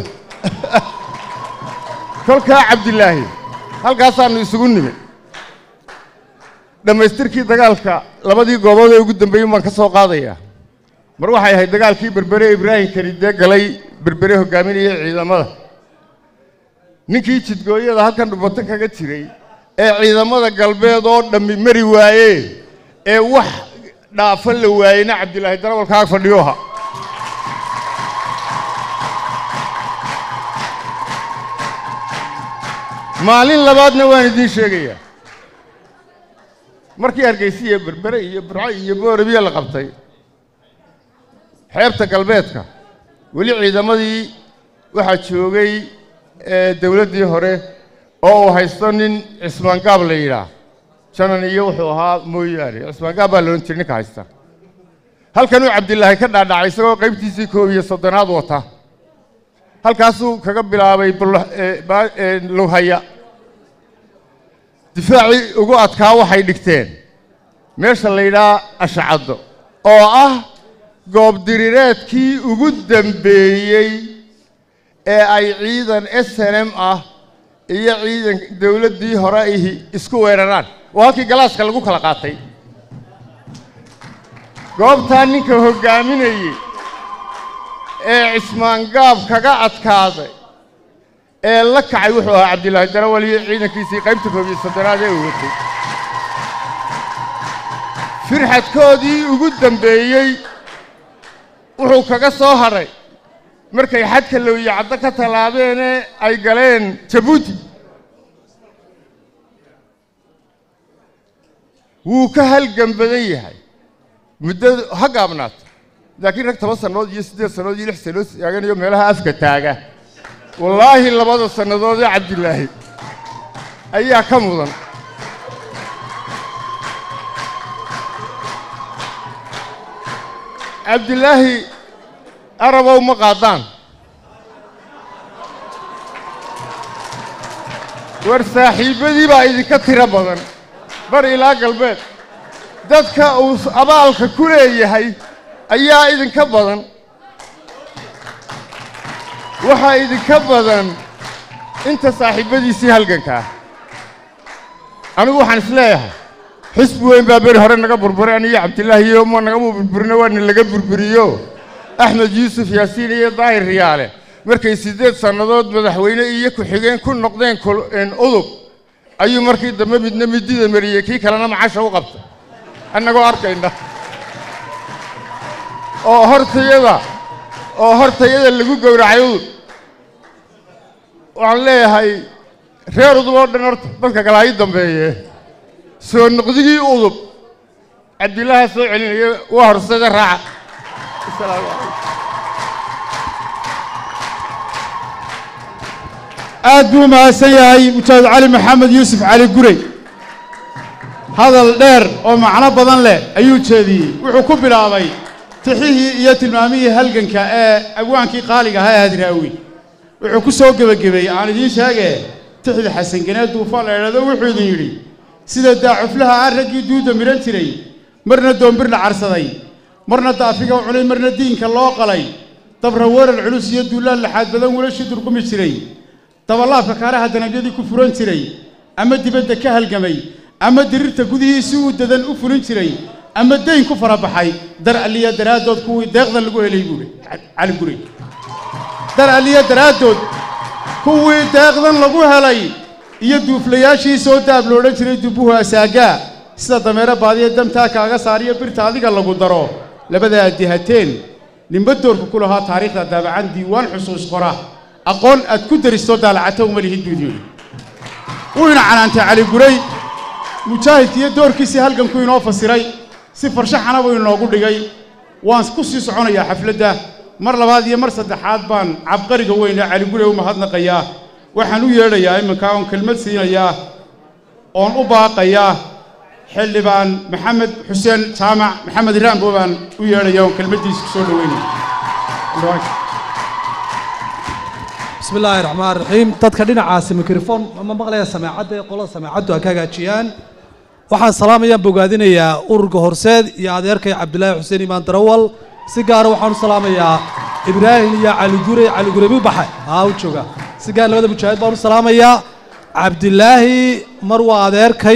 kolkaa cabdilaahi halkaasaannu isugu nimi dhammaystirkii dagaalka labadii goobood ee ugu dambeeyey baan ka soo qaadayaa mar waxay ahayd dagaalkii berbere ibraahim karidee galay berbere hoggaaminaya ciidamada ninkii jidgooyada halkan dhubato kaga jiray ee ciidamada galbeed oo dhammi mari waayee ee wax dhaafa la waayeyna cabdilaahi darawalkaaga fadhiyoha maalin labaadna waan idiin sheegayaa markii hargeysa iyo berbere iyo burco iyo boorabiya la qabtay xeebta galbeedka weli ciidamadii waxaa joogay dawladdii hore oo uu haysto nin cismaan gaab la yidhaah janan iyo wuxuu ahaa mooyaane cismaan gaab baa la odhan jiray ninka haysta halkanuu cabdilaahi ka dhaadhacay isagoo qaybtiisii koob iyo soddonaad wata halkaasuu kaga bilaabay lughaya difaacii ugu adkaa waxay dhigteen meesha la yidhaha ashcaddo oo ah goobdirireedkii ugu dambeeyey ee ay ciidan s n m ah iyo ciidan dawladdii hore ihi isku weeraraan oo halkii galaaska lagu kala qaatay goobtaa ninka hoggaaminayey ee cismaan gaab kaga adkaaday ee la kacay wuxuu ahaa cabdilaahi darawal iyo ciidankiisii qaybta koob iyo soddonaad ee uu watay firxadkoodii ugu dambeeyey wuxuu kaga soo hadhay markay xadka lowye caddo ka tallaabeene ay galeen jabuuti wuu ka halgan badan yahay muddada ha gaabnaata laakiin rag toban sannadood iyo siddeed sannadood iyo lix sannadood taaganayo meelaha afka taaga wallaahi labada sannadood ee cabdilaahi ayaa ka mudan cabdilaahi arabow ma qaadaan war saaxiibbadii baa idinka tiro badan bar ilaa galbeed dadka uu abaalka ku leeyahay ayaa idinka badan waxaa idinka badan inta saaxiibbadiisii halgankaa anigu waxaan is leeyahay xisbi weyn baa beri hore naga burburay aniyo cabdilaahi iyo ma nagama burburino waana laga burburiyo axmed yuusuf yaasiin iyo daahir riyaale markay siddeed sannadood madaxweyne iyo ku-xigeen ku noqdeen udub ayuu markii dambe midna midida mariyey kii kalena macasha u qabtay annagoo arkayna oo hortayada oo hortayada lagu gowracay udub waxaan leeyahay reer udub oo dhan horta dadka kale ha ii dambeeye soo noqdigii udub cabdilaaha soo celinaya waa horsada raaca asalaamu calaykum aad buu mahadsan yahay mujaahid cali maxamed yuusuf cali gurey hadal dheer oo macno badan leh ayuu jeediyey wuxuu ku bilaabay tixihii iyo tilmaamihii halganka ee abwaankii qaaliga ahaa ee hadraawi wuxuu ku soo gebagabeeyey aan idiin sheegee tixda xasanganeed duufaan la idhahdo wuxuu idin yidhi sida daacuflaha ah raggii duudda midhan jiray marna doombir la carsaday marna daafiga u cunay marna diinka loo qalay dabra weerar culus iyo duulaan laxaad badan wiilashii durgumi jiray dabalaabka kaaraha danabyadii ku furan jiray ama dibadda ka halgamay ama dirirta gudihiisii uu dadan u fulin jiray ama dayn ku farabaxay dar alliya daraaddood kuwii deeqdan lagu helay buuhi cali guri dar alliya daraaddood kuwii deeqdan lagu helay iyo duuflayaashii soo daab lo odhan jiray dubuhu asaagaa sida dameero baadiya damtaa kaaga saariyo birta adiga lagu daro labadaa dihateen ninba doorka ku lahaa taariikhda daabacan diiwaan xusuus qora aqoon aad ku daristo daalacato uma lihid buu yidhi wuu ina canaantay cali guray mujaahidkiiyo doorkiisii halganku inoo fasiray si farshaxana buu inoogu dhigay waan ku sii soconayaa xafladda mar labaad iyo mar saddexaad baan cabqariga weyna cali guray u mahadnaqayaa waxaan u yeedhayaa iminka oon kelmad siinayaa oon u baaqayaa xildhibaan maxamed xuseen jaamac maxamed raambo baan u yeedhaya oon kelmaddiisa ku soo dhoweynaya bismi illaahi raxmaan raxiim dadka dhinacaasi mikrofon ma maqlaya sameecadda ee qolada sameecaddu ha ka hagaajiyaan waxaan salaamayaan bogaadinayaa ururka horseed iyo adeerkay cabdilaahi xuseen imaan darawal si gaara waxaan u salaamayaa ibraahim iyo caligure caligure mi baxe haa u jooga si gaar labada mujaahid baan u salaamayaa cabdilaahi mar waa adeerkay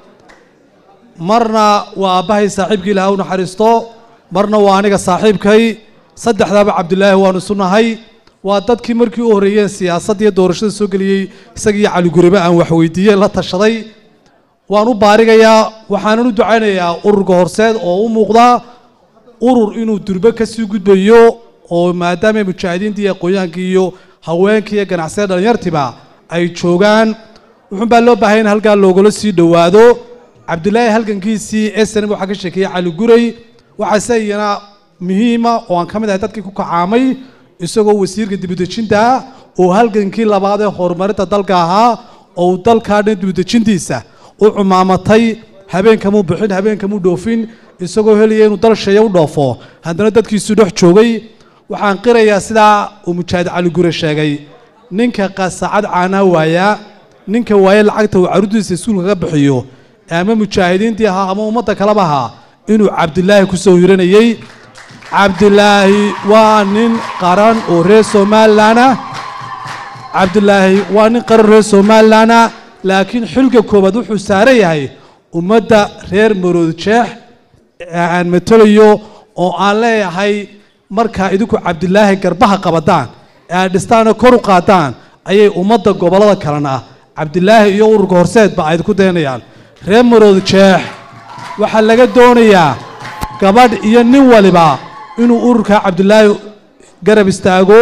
marna waa aabbahay saaxiibkii ilaha u naxariisto marna waa aniga saaxiibkay saddexdaaba cabdilaahi waanu isu nahay waa dadkii markii u horreeyeen siyaasadda iyo doorashada soo geliyey isagiiyo caligurebe aan waxweydiiyey la tashaday waan u baarigayaa waxaanan u ducaynayaa ururka horseed oo u muuqda urur inuu durbe ka sii gudbayo oo maadaama mujaahidiinta iyo aqoonyaankii iyo haweenkii iyo ganacsiyada dhallinyartiba ay joogaan wuxuun baa loo baahanya in halkaa loogula sii dhowaado cabdilaahi halgankiisii snm waxaa ka sheekeeyey cali guray waxaase iyana muhiima oo aan ka mid ahay dadkii ku kacaamay isagoo wasiirka dibudejinta ah oo halgankii labaad ee horumarinta dalka ahaa oo uu dalkaa dhan dibudejintiisa u cumaamatay habeenkamuu bixin habeenkamuu dhoofin isagoo helaya inuu dal sheeya u dhoofo haddana dadkiisu dhex joogay waxaan qirayaa sidaa uu mujaahid cali gure sheegay ninka qasaacad caanaa waayaa ninka waaye lacagta uu carruurtiisa iskuulka ka bixiyo ama mujaahidiintii ahaa ama ummadda kaleba ahaa inuu cabdilaahi ku soo hiranayey cabdilaahi waa nin qaran oo reer somalilan ah cabdilaahi waa nin qaran reer somalilan ah laakiin xilka koowaad wuxuu saaran yahay ummadda reer marood jeex aan matelayo oo aan leeyahay markaa idinku cabdilaahi garbaha qabadaan ee aad dhistaana kor u qaadaan ayay ummadda gobollada kalena cabdilaahi iyo ururka horseedba ay idinku daynayaan reer marood jeex waxaa laga doonayaa gabadh iyo nin waliba inuu ururka cabdilaahi garab istaago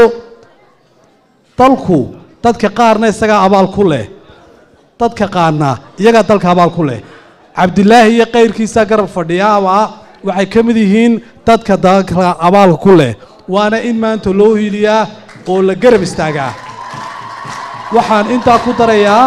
dalku dadka qaarna isagaa abaal ku leh dadka qaarna iyagaa dalka abaal ku leh cabdilaahi iyo kayrkiisa garab fadhiyaaba waxay ka mid yihiin dadka dalka abaalka ku leh waana in maanta loo hiiliyaa oo la garab istaagaa waxaan intaa ku darayaa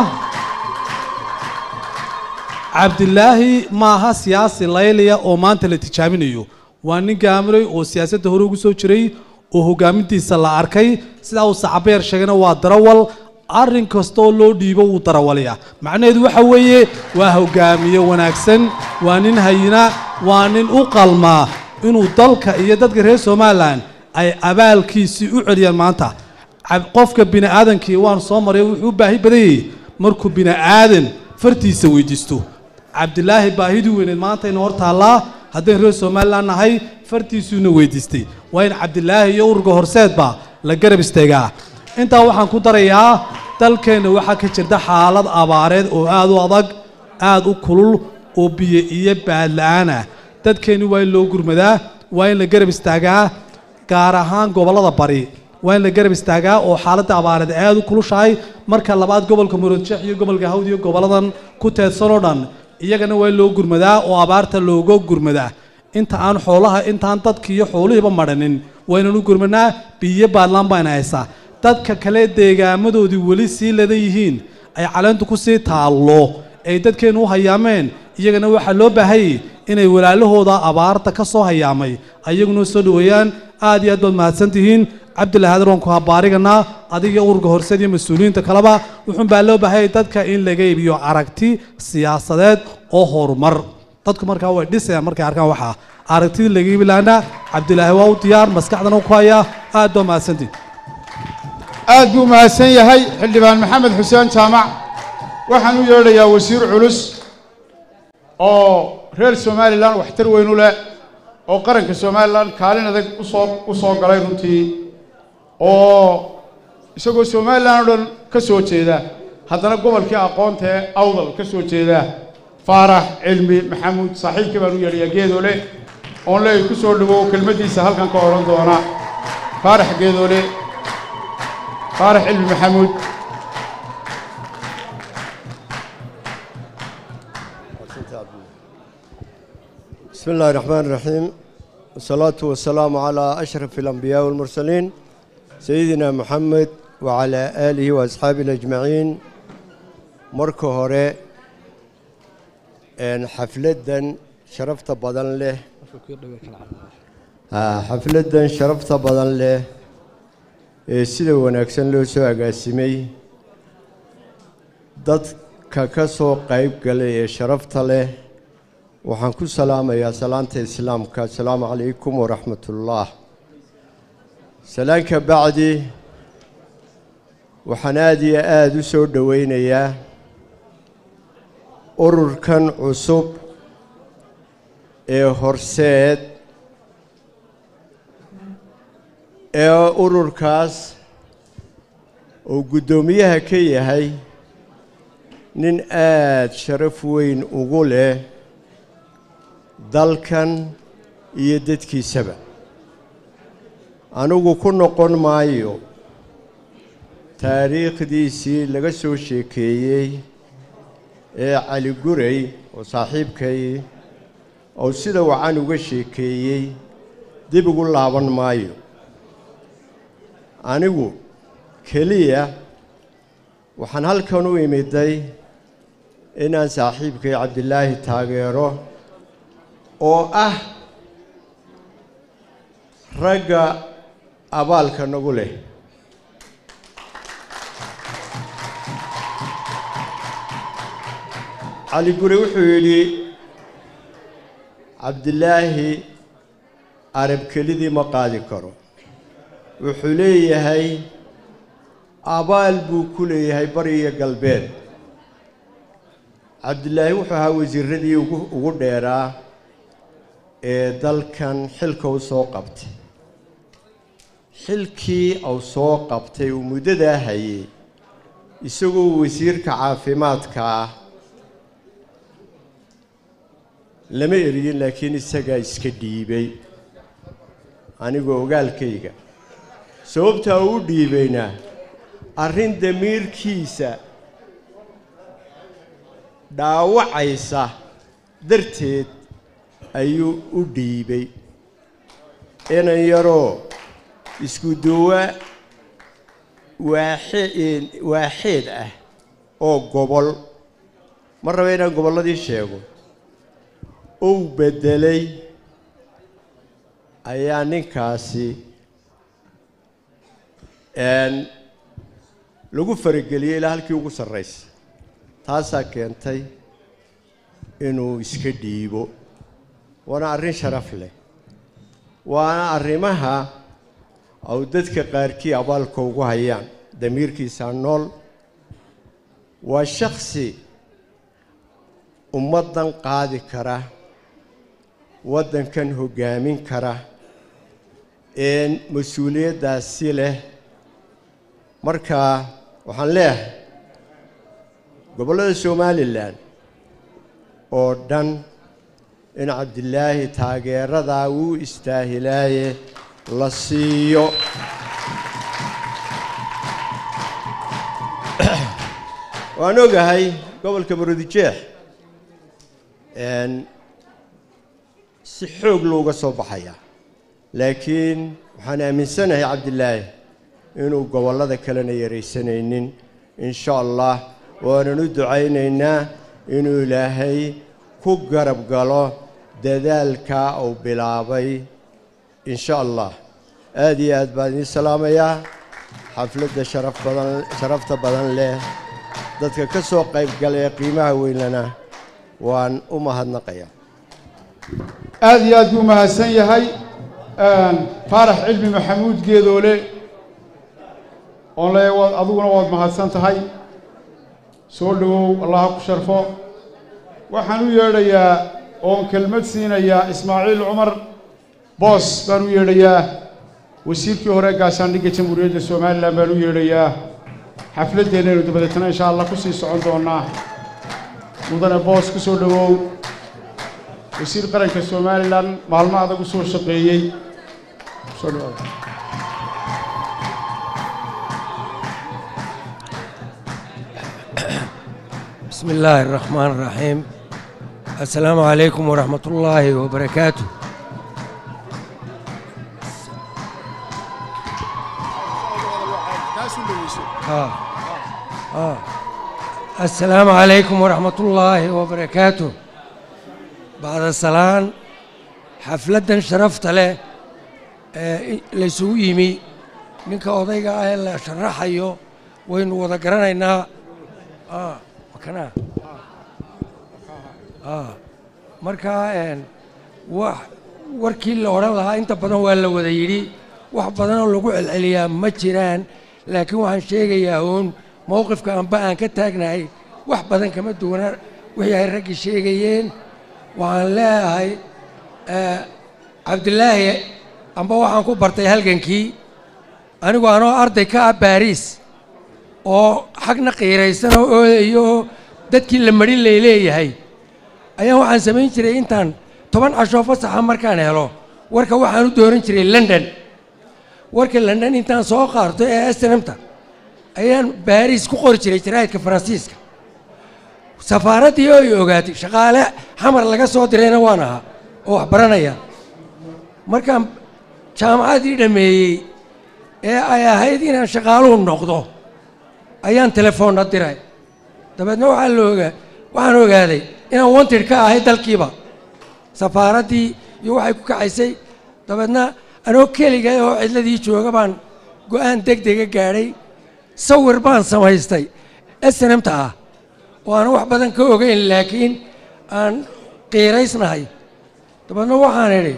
cabdilaahi maaha siyaasi layliya oo maanta la tijaabinayo waa nin gaamulay oo siyaasadda hore ugu soo jiray oo hogaamintiisa la arkay sidaa uu sacabeer sheegayna waa darawal arrin kastooo loo dhiibo wuu darawalaya macnaheedu waxa weeye waa hogaamiye wanaagsan waa nin hayina waa nin u qalmaa inuu dalka iyo dadka reer somalilan ay abaalkiisii u celiyaan maanta qofka bini aadankii waan soo maray wuxuu u baahi badanyay markuu bini aadan fartiisa weydiisto cabdilaahi baahidii weyneed maanta ina hor taallaa haddaynu reer somalilan nahay fartiisuuna weydiistay waa in cabdilaahi iyo ururka horseedba la garab istaagaa intaa waxaan ku darayaa dalkeenna waxaa ka jirta xaalad abaareed oo aad u adag aad u kulul oo biyo iyo baadla-aan ah dadkeenni waa in loo gurmadaa waa in la garab istaagaa gaar ahaan gobollada bari waa in la garab istaagaa oo xaaladda abaareed aad u kulushahay marka labaad gobolka muradjeex iyo gobolka hawd iyo goboladan ku teedsan oo dhan iyagana waa in loo gurmadaa oo abaarta looga gurmadaa inta aan xoolaha intaan dadki iyo xoolihiiba madhanin waa inaan u gurmanaa biyo baadlaan baa ina haysaa dadka kale deegaamadoodii weli sii ladan yihiin ay caleentu ku sii taallo ay dadkeennu u hayaameen iyagana waxaa loo baahayay inay walaalahooda abaarta ka soo hayaamay ayaguna soo dhoweeyaan aad iyo aad baad mahadsan tihiin cabdillah haadar waan ku habaariganaa adiga ururka horseed iyo mas-uuliyiinta kaleba wuxuun baa loo baahayay dadka in laga iibiyo aragti siyaasadeed oo horumar dadku markaa way dhisayaan markay arkaan waxaa aragtidii laga iibi lahaana cabdilaahi waa u diyaar maskaxdana ku hayaa aad baa mahadsantihin aad buu mahadsan yahay xildhibaan maxamed xuseen jaamac waxaan u yeedhayaa wasiir culus oo reer somalilan waxtar weyn u leh oo qaranka somalilan kaalin adag usoo u soo galay runtii oo isagoo somalilan oo dhan ka soo jeeda haddana gobolkii aqoonta ee awdal ka soo jeeda faarax cilmi maxamuud saaxiibkii baan u yeedhayaa geedoole oon leey ku soo dhawow kelmaddiisa halkan ka odhan doona faarax geedoole faarax cilmi maxamuud بسم الله الرحمن الرحيم والصلاة والسلام على أشرف الأنبياء والمرسلين سيدنا محمد وعلى آله وأصحابه أجمعين مركو هوري إن حفلدا شرفت بدن له آه، حفلدا شرفت بدن له ee sida wanaagsan loo soo agaasimay dadka ka soo qayb galay ee sharafta leh waxaan ku salaamayaa salaanta islaamka asalaamu calaykum waraxmatullah salaanka bacdi waxaan aada iyo aada u soo dhoweynayaa ururkan cusub ee horseed ee ururkaas uu guddoomiyaha ka yahay nin aada sharaf weyn ugu leh dalkan iyo dadkiisaba anigu ku noqon maayo taariikhdiisii laga soo sheekeeyey ee cali guray oo saaxiibkay oo sida wacan uga sheekeeyey dib ugu laaban maayo anigu keliya waxaan halkan u imiday inaan saaxiibkay cabdilaahi taageero oo ah ragga abaalka nagu leh cali gure wuxuu yidhi cabdilaahi arab kelidii ma qaadi karo wuxuu leeyahay abaal buu ku leeyahay bari iyo galbeed cabdilaahi wuxuu ahaa wasiiradii ugu ugu dheeraa ee dalkan xilka u soo qabtay xilkii uu soo qabtay uu muddadaa hayay isagoo wasiirka caafimaadka ah lama eriyin laakiin isagaa iska dhiibay anigoo ogaalkayga sababtaa uu dhiibayna arrin damiirkiisa dhaawacaysa darteed ayuu u dhiibay inan yaroo isku duwa waaxee waaxeed ah oo gobol ma raba inaan gobolladii sheego uu beddelay ayaa ninkaasi lagu farageliyey ilaa halkii ugu sarraysa taasaa keentay inuu iska dhiibo waana arrin sharaf leh waana arrimaha au dadka qaarkii abaalka ugu hayaan damiirkiisaa nool waa shaksi ummaddan qaadi kara waddankan hoggaamin kara een mas-uuliyaddaasi leh marka waxaan leeyahay gobollada somalilan oo dhan in cabdilaahi taageeradaa wuu istaahilaaye la siiyo waan ogahay gobolka maroodijeex si xoog looga soo baxaya laakiin waxaan aaminsanahay cabdilaahi inuu gobollada kalena yaraysanaynin in sha allah waanan u ducaynaynaa inuu ilaahay ku garab galo dadaalkaa uu bilaabay in sha allah aad iyo aad baan idiin salaamayaa xafladda sharaf badan sharafta badan leh dadka ka soo qayb galaya qiimaha weynlana waan u mahadnaqayaa aad iyo aad buu mahadsan yahay faarax cilmi maxamuud geedoole oon le waad adiguna waad mahadsan tahay soo dhowow allaha ku sharfo waxaan u yeedhayaa oon kelmad siinayaa ismaaciil cumar boos baan u yeedhayaa wasiirkii hore gaashaandhigga jamhuuriyadda somalilan baan u yeedhayaa xafladdeennaynu dabadeetna insha allah ku sii socon doonnaa mudane boos ku soo dhowow wasiir qaranka somalilan maalmo adag u soo shaqeeyey soo dhawaada بسم الله الرحمن الرحيم السلام عليكم ورحمة الله وبركاته آه. آه. السلام عليكم ورحمة الله وبركاته بعد السلام حفلة شرفت له آه، ليسو يمي ninka odayga ah ee la sharaxayo waynu wada garanaynaa ah makanaa ah markaa een wax warkii la odhan lahaa inta badan waa la wada yidhi wax badanoo lagu celceliyaa ma jiraan laakiin waxaan sheegayaa uun mowqifka amba aan ka taagnahay wax badan kama duwana wixii ay raggii sheegayeen waxaan leeyahay eh, cabdilaahi amba waxaan ku bartay halgankii anigu anoo arday ka ah baariis oo xagna qiiraysan oo oodayo oo dadkii la marin lay leeyahay ayaan waxaan samayn jiray intaan toban cashoo fasaxa markaan helo warka waxaan u dooran jiray london warka london intaan soo qaarto ee snmta ayaan baariis ku qori jiray jaraa'idka faransiiska safaaraddii oo ay ogaatay shaqaale xamar laga soo dirayna waan ahaa oo wax baranaya markaan jaamacaddii dhammeeyey ee ay ahayd inaan shaqaaluhu noqdo ayaan telefoonna diray dabeedna waxaa la ogaa waxaan ogaaday inaan wanted ka ahay dalkiiba safaaraddii iyo waxay ku kacaysay dabeedna anoo keliga oo cidladii jooga baan go-aan deg dega gaadhay sawir baan samaystay snmta ah oo aan wax badan ka ogeyn laakiin aan qiiraysnahay dabeedna waxaan idhi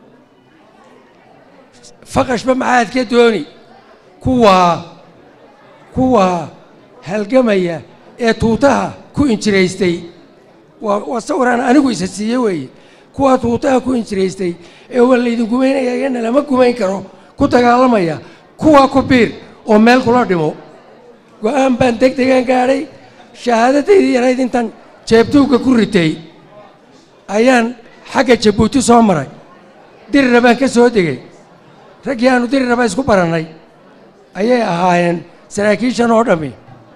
faqashba maxaad ka dooni kuwaa kuwaa halgamaya ee tuutaha ku injiraystay waa waa sawiraan anigu isa siiye weeye kuwaa tuutaha ku injiraystay ee waa laydin gumaynaya iyana lama gumayn karo ku dagaalamaya kuwaa ku biir oo meel kula dhimo go-aan baan deg degan gaadhay shahaadadaydii yarayd intaan jeebtuugga ku ritay ayaan xagga jabuuti soo maray dirira baan ka soo degay raggii aanu diriraba isku barannay ayay ahaayeen saraakiishan oo dhammi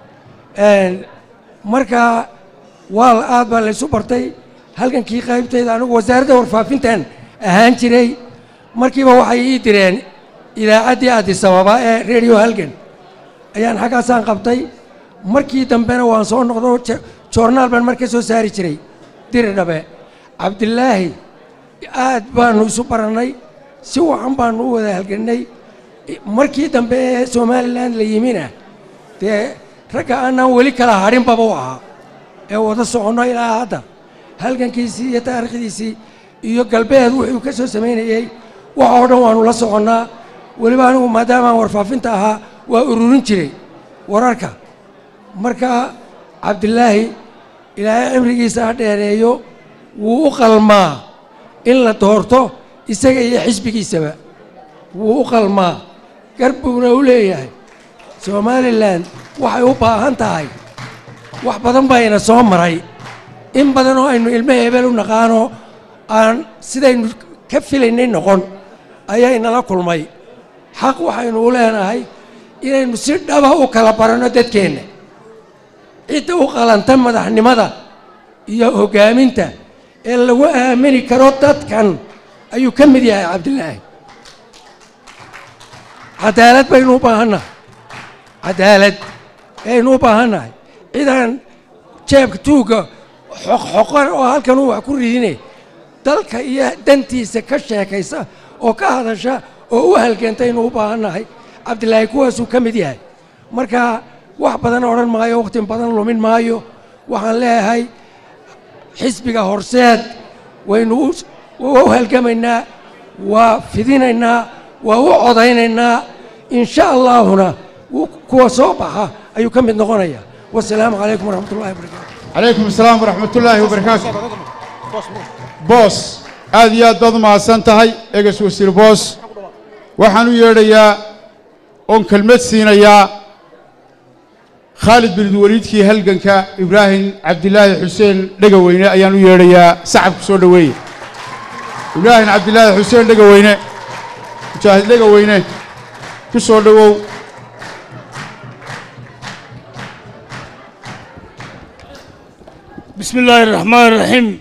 markaa waal aad baa laysu bartay halgankii qaybtayda anigu wasaaradda warfaafintan ahaan jiray markiiba waxay ii direen idaacaddii addisababa ee radio halgan ayaan xaggaasaan qabtay markii dambena waan soo noqdo jo- joornaal baan mar ka soo saari jiray diridhabe cabdilaahi aad baanu isu barannay si wacan baanu u wada halgannay markii dambe ee somalilan la yimina dee ragga aanaan weli kala hadhinbaba u ahaa ee wada soconno ilaa hadda halgankiisii iyo taariikhdiisii iyo galbeed wuxuu ka soo samaynayey wax oo dhan waanu la soconnaa weliba anigu maadaamaan warfaafinta ahaa waa ururin jiray wararka marka cabdilaahi ilaahay cimrigiisa ha dheereeyo wuu u qalmaa in la doorto isaga iyo xisbigiisaba wuu u qalmaa gar buuna u leeyahay somalilan waxay u baahan tahay wax badan bayna soo maray in badan oo aynu ilmo hebel u naqaano aan sidaynu ka filaynay noqon ayaynala kulmay xaq waxaynu u leenahay inaynu si dhaba u kala baranno dadkeenna cidda u qalanta madaxnimada iyo hoggaaminta ee lagu aamini karo dadkan ayuu ka mid yahay cabdilaahi cadaalad baynu u baahannahay cadaalad ayaynu u baahannahay cidaan jeebka tuugga xoqxoqan oo halkan uu wax ku ridine dalka iyo dantiisa ka sheekaysa oo ka hadasha oo u halganta inuu u baahannahay cabdilaahi kuwaasuu ka mid yahay marka wax badan odhan maayo wakhti badan lumin maayo waxaan leeyahay xisbiga horseed waynu u- u halgamaynaa waa fidinaynaa waa u codaynaynaa in sha allaahuna wuu- kuwa soo baxa ayuu ka mid noqonaya wasalaamu calaykum waraxmat ullahi wabarakaatu calaykum asalaam waraxmat ullaahi wabarakaatu boos aad iyo aad baad u mahadsan tahay eges wasiir boos waxaan u yeedhayaa oon kelmad siinayaa khaalid bin waliidkii halganka ibraahim cabdilaahi xuseen dhegaweyne ayaan u yeedhayaa sacabku soo dhoweeye ibraahim cabdilaahi xuseen dhegaweyne mujaahid dhegaweyne ku soo dhowow بسم الله الرحمن الرحيم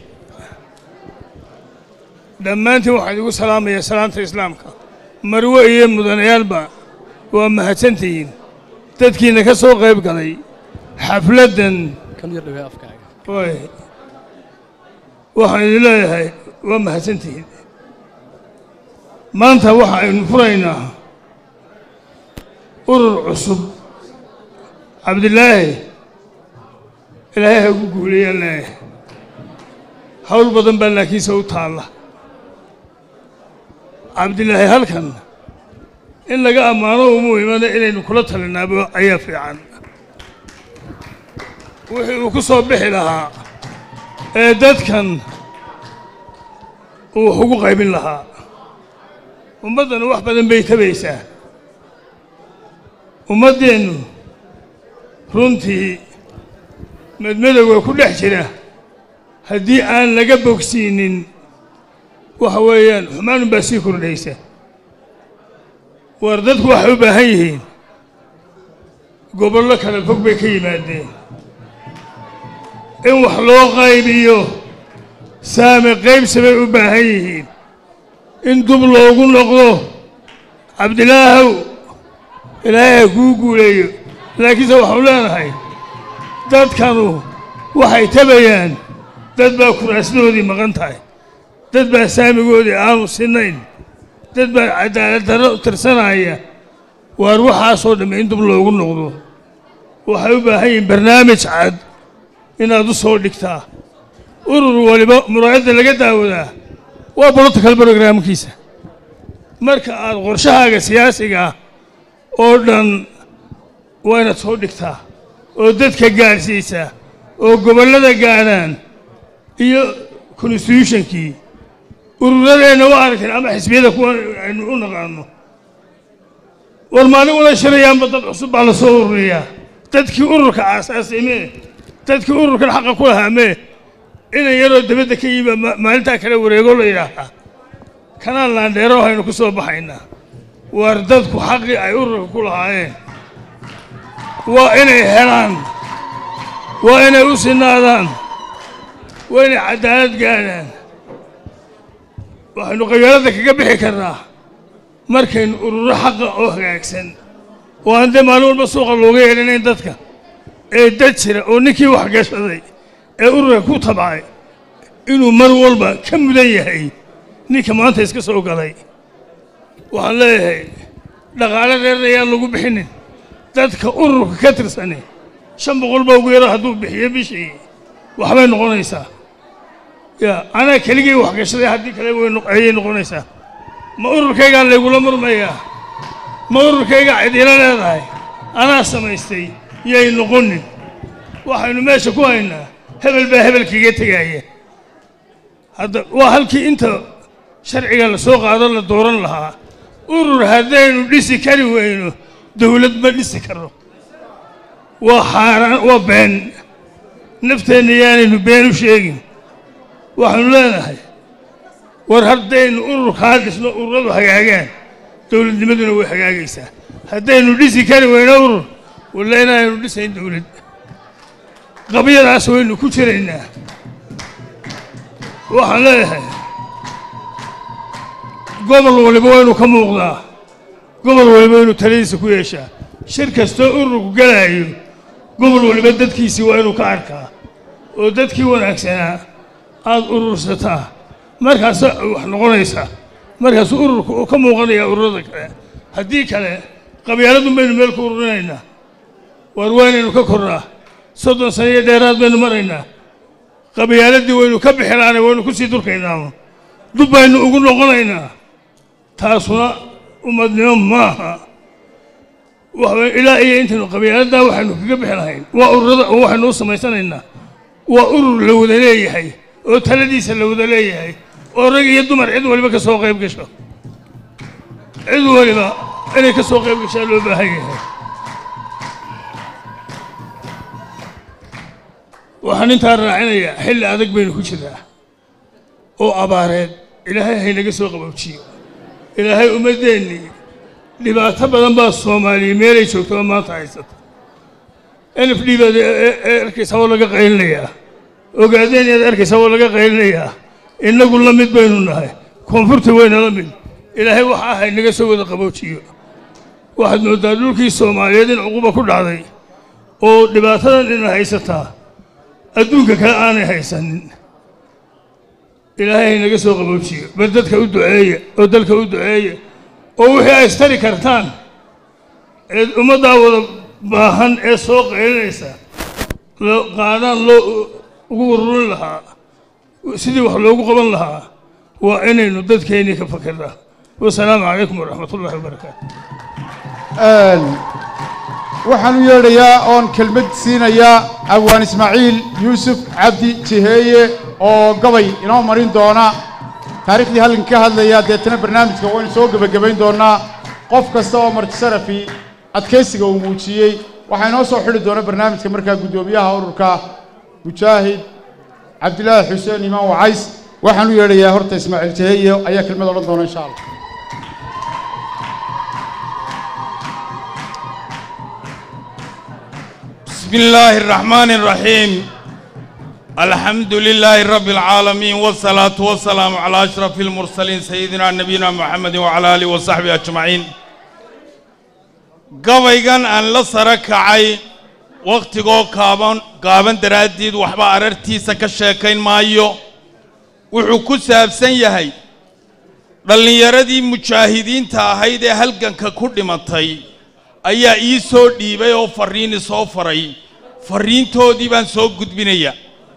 dhammaantiin waxaan igu salaamayaa salaanta islaamka marwe iyo mudanayaalba waa mahadsantihiin dadkiina ka soo qayb galay xafladdan Oy. waxaan idin leeyahay waa mahadsantihiin maanta waxa aynu furaynaa urur cusub cabdilaahi ilaahay ha ugu guuleeyaan leeyahay hawl badan baa laakiinse u taalla cabdilaahi halkan in laga ammaano umu imana inaynu kula talinaabo ayaa fiican wixii uu ku soo bixi lahaa ee dadkan uu wax ugu qaybin lahaa ummaddana wax badan bay tabaysaa ummaddeennu runtii madmadowga ku dhex jira haddii aan laga bogsiinin waxa weeyaan xumaanun baa sii kordhaysa war dadku waxay u baahan yihiin gobollo kala fog bay ka yimaadeen in wax loo qaybiyo saame qaybsi bay u baahan yihiin in dub loogu noqdo cabdilaahow ilaahay ha kuu guuleeyo laakiinse waxaanu leenahay dadkanu waxay tabayaan dad baa kuraasdoodii maqan tahay dad baa saamigoodii aanu sinnayn dad baa cadaalad darro tirsanaya waar waxaasoo dhamme in dub loogu noqdo waxay u baahan yihiin barnaamij cad inaad u soo dhigtaa urur waliba muraayadda laga daawadaa waa political programkiisa marka aad qorshahaaga siyaasiga ah oo dhan waa inaad soo dhigtaa oo dadka gaadhsiisaa oo gobollada gaadhaan iyo constitutionkii ururadeenna waa aragteen ama xisbiyada kuwa aynu u naqaano war maaliguna shirayaanba dad cusub baa la soo ururiyaa dadkii ururka aasaasay mee dadkii ururkan xaqa ku lahaa mee inan yaroo dibadda ka yimi ma- maalintaa kale wareego la yidhaahaa kanaan laandheero haynu ku soo baxaynaa waar dadku xaqii ay ururka ku lahaayeen waa inay helaan waa inay u sinaadaan waa inay cadaalad gaadhaan waxaynu qabyaaladda kaga bixi karnaa markaynu ururo xaqa oo hagaagsan oo aan dee maalin walba suuqa looga yeedhanayn dadka ee dad jira oo ninkii wax gashaday ee ururka ku tabcay inuu mar walba ka mudan yahay ninka maanta iska soo galay waxaan leeyahay dhaqaale reer ayaan lagu bixinin dadka ururka ka tirsani shan boqol baa ugu yaro hadduu bixiyo bishii waxbay noqonaysaa ya anaa keligii wax gashaday haddii kale way noq- ayay noqonaysaa ma ururkaygaa laygula murmayaa ma ururkaygaa cidina leedahay anaa samaystay yay noqonin waxaynu meesha ku haynaa hebel baa hebelkiiga tegaaya hadda waa halkii inta sharciga la soo qaado la dooran lahaa urur haddaynu dhisi kari weyno dowlad ma dhisi karo waa xaaraan waa been nafteenna yaanaynu been u sheegin waxaanu leenahay war haddaynu ururkaa dhisno ururadu hagaagaan dowladnimaduna way hagaagaysaa haddaynu dhisi kari weyno urur walla inaaynu dhisayn dowlad qabyadaas waynu ku jiraynaa waxaan leeyahay gobol waliba waynu ka muuqdaa gobol waliba waynu taladiisa ku yeeshaa shir kastoo ururku galaayo gobol waliba dadkiisii waa inuu ka arkaa oo dadkii wanaagsanaa aada urursataa markaasa wax noqonaysaa markaasuu ururka uu ka muuqanayaa ururada kale haddii kale qabyaaladun baynu meel ku ururinaynaa waar waynaynu ka kornaa soddon sano iyo dheeraad baynu maraynaa qabyaaladii waynu ka bixilaana waynu ku sii durkaynaa dub baynu ugu noqonaynaa taasuna ummadnimo maaha waxba ilaa iyo intaynu qabyaaladdaa waxaynu kaga bixi lahayn waa ururada oo waxaynu u samaysanaynaa waa urur la wada leeyahay oo taladiisa la wada leeyahay oo rag iyo dumar cid waliba ka soo qayb gasho cid waliba inay ka soo qayb gashaa loo baahan yahay waxaan intaa raacinayaa xilli adag baynu ku jiraa oo abaareed ilaahay haynaga soo qabowjiyo ilaahay ummaddeennii dhibaato badan baa soomaaliya meelay joogto oo maanta haysata n f d baad arkaysaa oo laga qaylinayaa ogaadeen yaad arkaysaa oo laga qaylinayaa innagu la mid baynu nahay koonfurta weyna la mid ilaahay waxa ahay naga soo wada qaboojiyo waxaad mooddaa dhulkii soomaaliyeed in cuquba ku dhacday oo dhibaatadan ina haysataa adduunka kale aanay haysanin ilaahay haynaga soo qaboojiyo bal dadka u duceeya oo dalka u duceeya oo wixii ay istari kartaan ee ummaddaa wada baahan ee soo qaylinaysa loo qaadaan loo ugu ururin lahaa sidii wax loogu qaban lahaa waa inaynu dadkeennii ka fakirnaa wasalaamu calaykum waraxmat ullahi wabarakaatu waxaan u yeedhayaa oon kelmad siinayaa awaan ismaaciil yuusuf cabdi jiheeye oo gabay inoo marin doona taariikhdii halkan ka hadlaya deetana barnaamijka waynu soo gebagabayn doonnaa qof kasta oo martisarafi adkaysiga uu muujiyey waxaa inoo soo xidhi doona barnaamijka markaa guddoomiyaha ururka mujaahid cabdilaahi xuseen imaan wacays waxaan u yeedhayaa horta ismaaciil jiheeye ayaa kelmad odhan doona insha allah بسم الله الرحمن الرحيم الحمد لله رب العالمين والصلاة والسلام على أشرف المرسلين سيدنا نبينا محمد وعلى آله وصحبه أجمعين قويغان أن لصرك عي وقت قو كابان قابان دراديد وحبا أررتي سكشاكين مايو وحكو سابسن يهي dhallinyaradii mujaahidiinta ahayd ee halganka ku dhimatay ayaa ii soo dhiibay oo farriini soo faray farriintoodii baan soo gudbinaya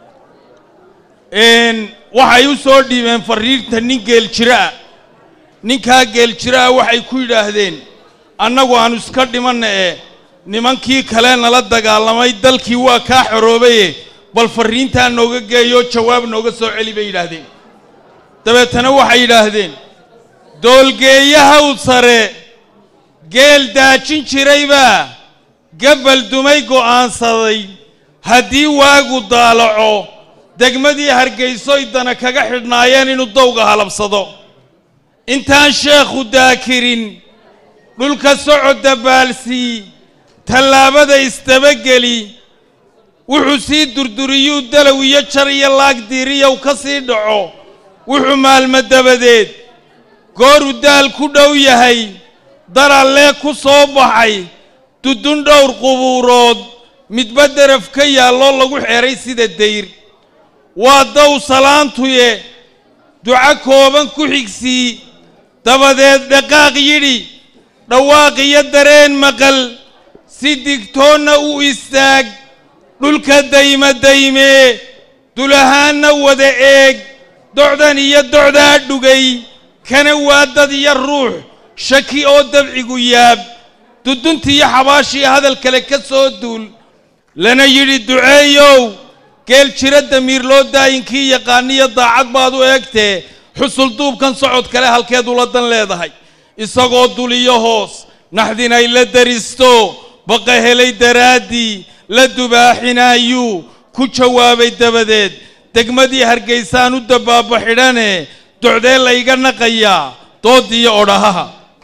waxay u soo dhiibeen farriinta nin geeljiraa ninkaa geeljiraa waxay ku yidhaahdeen annagu aanu iska dhimanna ee nimankii kale nala dagaalamay dalkii waa kaa xoroobaye bal farriintaa nooga geeyoo jawaab nooga soo celi bay yidhaahdeen dabeetana waxay yidhaahdeen doolgeeyahaw sare geel daajin jiraybaa gabbal dumay go'aansaday haddii waagu daalaco degmadii hargaysoy dana kaga xidhnaayeen inuu dawga halabsado intaan sheekhu daakirin dhulka socodda baalsii tallaabada isdabageli wuxuu sii durduriyuu dalow iyo jar iyo laagdiiriyow ka sii dhaco wuxuu maalmo dabadeed gooruu daal ku dhow yahay darallee ku soo baxay dudun dhowr qubuurood midba deraf ka yaalloo lagu xeeray sida dayr waa dow salaantuye duco kooban ku xigsii dabadeed dhaqaaq yidhi dhawaaq iyo dareen maqal si digtoonna u istaag dhulka dayma daymee dulahaanna wada eeg docdan iyo docdaa dhugay kana waa dad iyo ruux shaki oo dabcigu yaab duduntii iyo xabaashii hadal kale ka soo duul lana yidhi duceeyow geel jira damiir loo daayinkii yaqaaniyo daacad baad u eegtee xusul duubkan socod kale halkeed ula dan leedahay isagoo dul iyo hoos naxdinay la daristo baqa helay daraaddii la dubaaxinaayuu ku jawaabay dabadeed degmadii hargaysaan u dabbaaba xidhane docdee layga naqayaa doodiyo odhahaha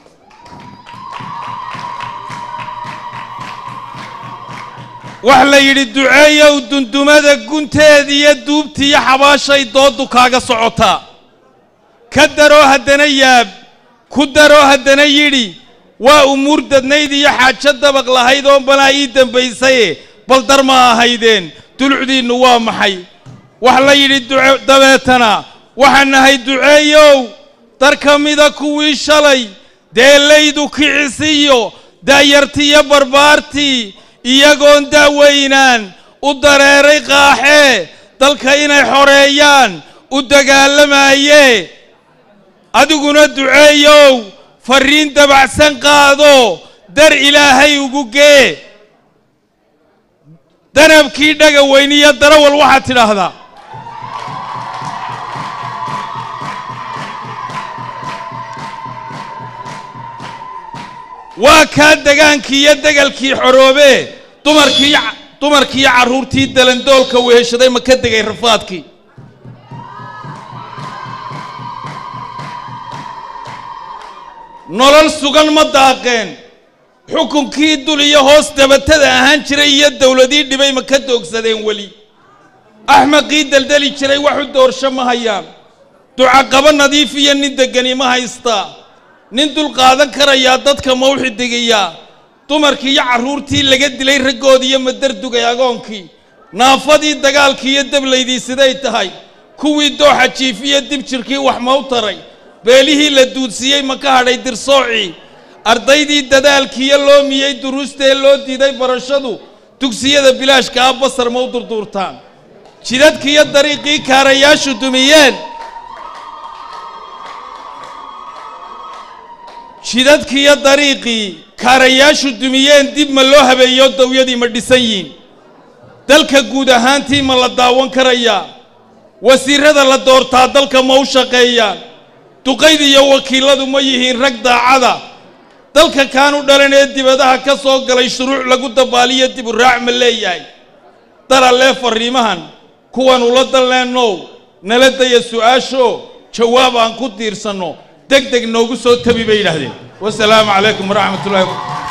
wax la yidhi duceeyow dundumada gunteediiyo duubtiiyo xabaashay dooddu kaaga socotaa ka daroo haddana yaab ku daroo haddana yidhi waa umuur dadnayd iyo xaajo dabaq lahayd oo balaa ii dambaysaye bal dar ma ahaydeen dulucdiinnu waa maxay wax la yidhi duce dabeetana waxaan nahay duceeyow dar ka mida kuwii shalay deelaydu kicisiyo daayartiiyo barbaartii iyagoon daaweynaan u dareeray qaaxee dalka inay xoreeyaan u dagaalamayee adiguna duceeyow farriin dabacsan qaado dar ilaahay ugu gee danabkii dhaga weyniyo darawal waxaad tidhaahdaa waa kaa degaankii iyo degalkii xoroobee dumarkii dumarkiiyo carruurtii dalandoolka weheshaday ma ka degay rafaadkii nolol sugan ma daaqeen xukunkii dul iyo hoos dabatada ahaan jiray iyo dowladii dhibay ma ka doogsadeen weli axmaqii deldeli jiray waxu doorsho ma hayaan ducaqabo nadiif iyo nin degani ma haystaa nin dul qaadan karayaa dadka ma u xidigayaa dumarkii iyo carruurtii laga dilay raggoodii iyo madardugay agoonkii naafadii dagaalkii iyo dablaydii siday tahay kuwii dooxa jiifiyo dib jirkii wax ma u taray beelihii la duudsiiyey ma ka hadhay dirsoocii ardaydii dadaalkiiyo loo miyey duruustee loo diiday barashadu dugsiyada bilaashka ah basar ma u durduurtaan jidadkiiyo dariiqii kaarayaashu dumiyeen jidadkiiyo dariiqii kaarayaashu dumiyeen dib ma loo habeeyo dawyadii ma dhisan yihin dalka guud ahaantii ma la daawan karayaa wasiirrada la doortaa dalka ma u shaqeeyaan duqayda iyo wakiilladu ma yihiin rag daacada dalka kaanu dhalan ee dibadaha ka soo galay shuruuc lagu dabaaliyo dib u raac ma leeyahay daralee farriimahan kuwan ula dalleennow nala daya su'aasho jawaab aan ku diirsanno deg deg noogu soo tabi bay yidhaahdeen wasalaamu calaykum waraxmatullahi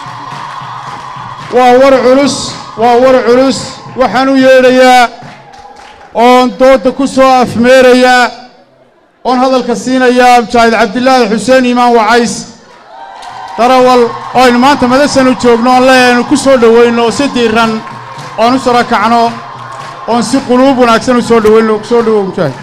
waa war culus waa war culus waxaan u yeedhayaa oon doodda ku soo afmeerayaa oon hadalka siinayaa mujaahid cabdilaahi xuseen iimaan wacays darawal oo aynu maanta madasan u joogno oon leeyaynu ku soo dhowayno si diiran oon u sarakacno oon si quluub wanaagsan u soo dhowayno ku soo dhowow mujaahid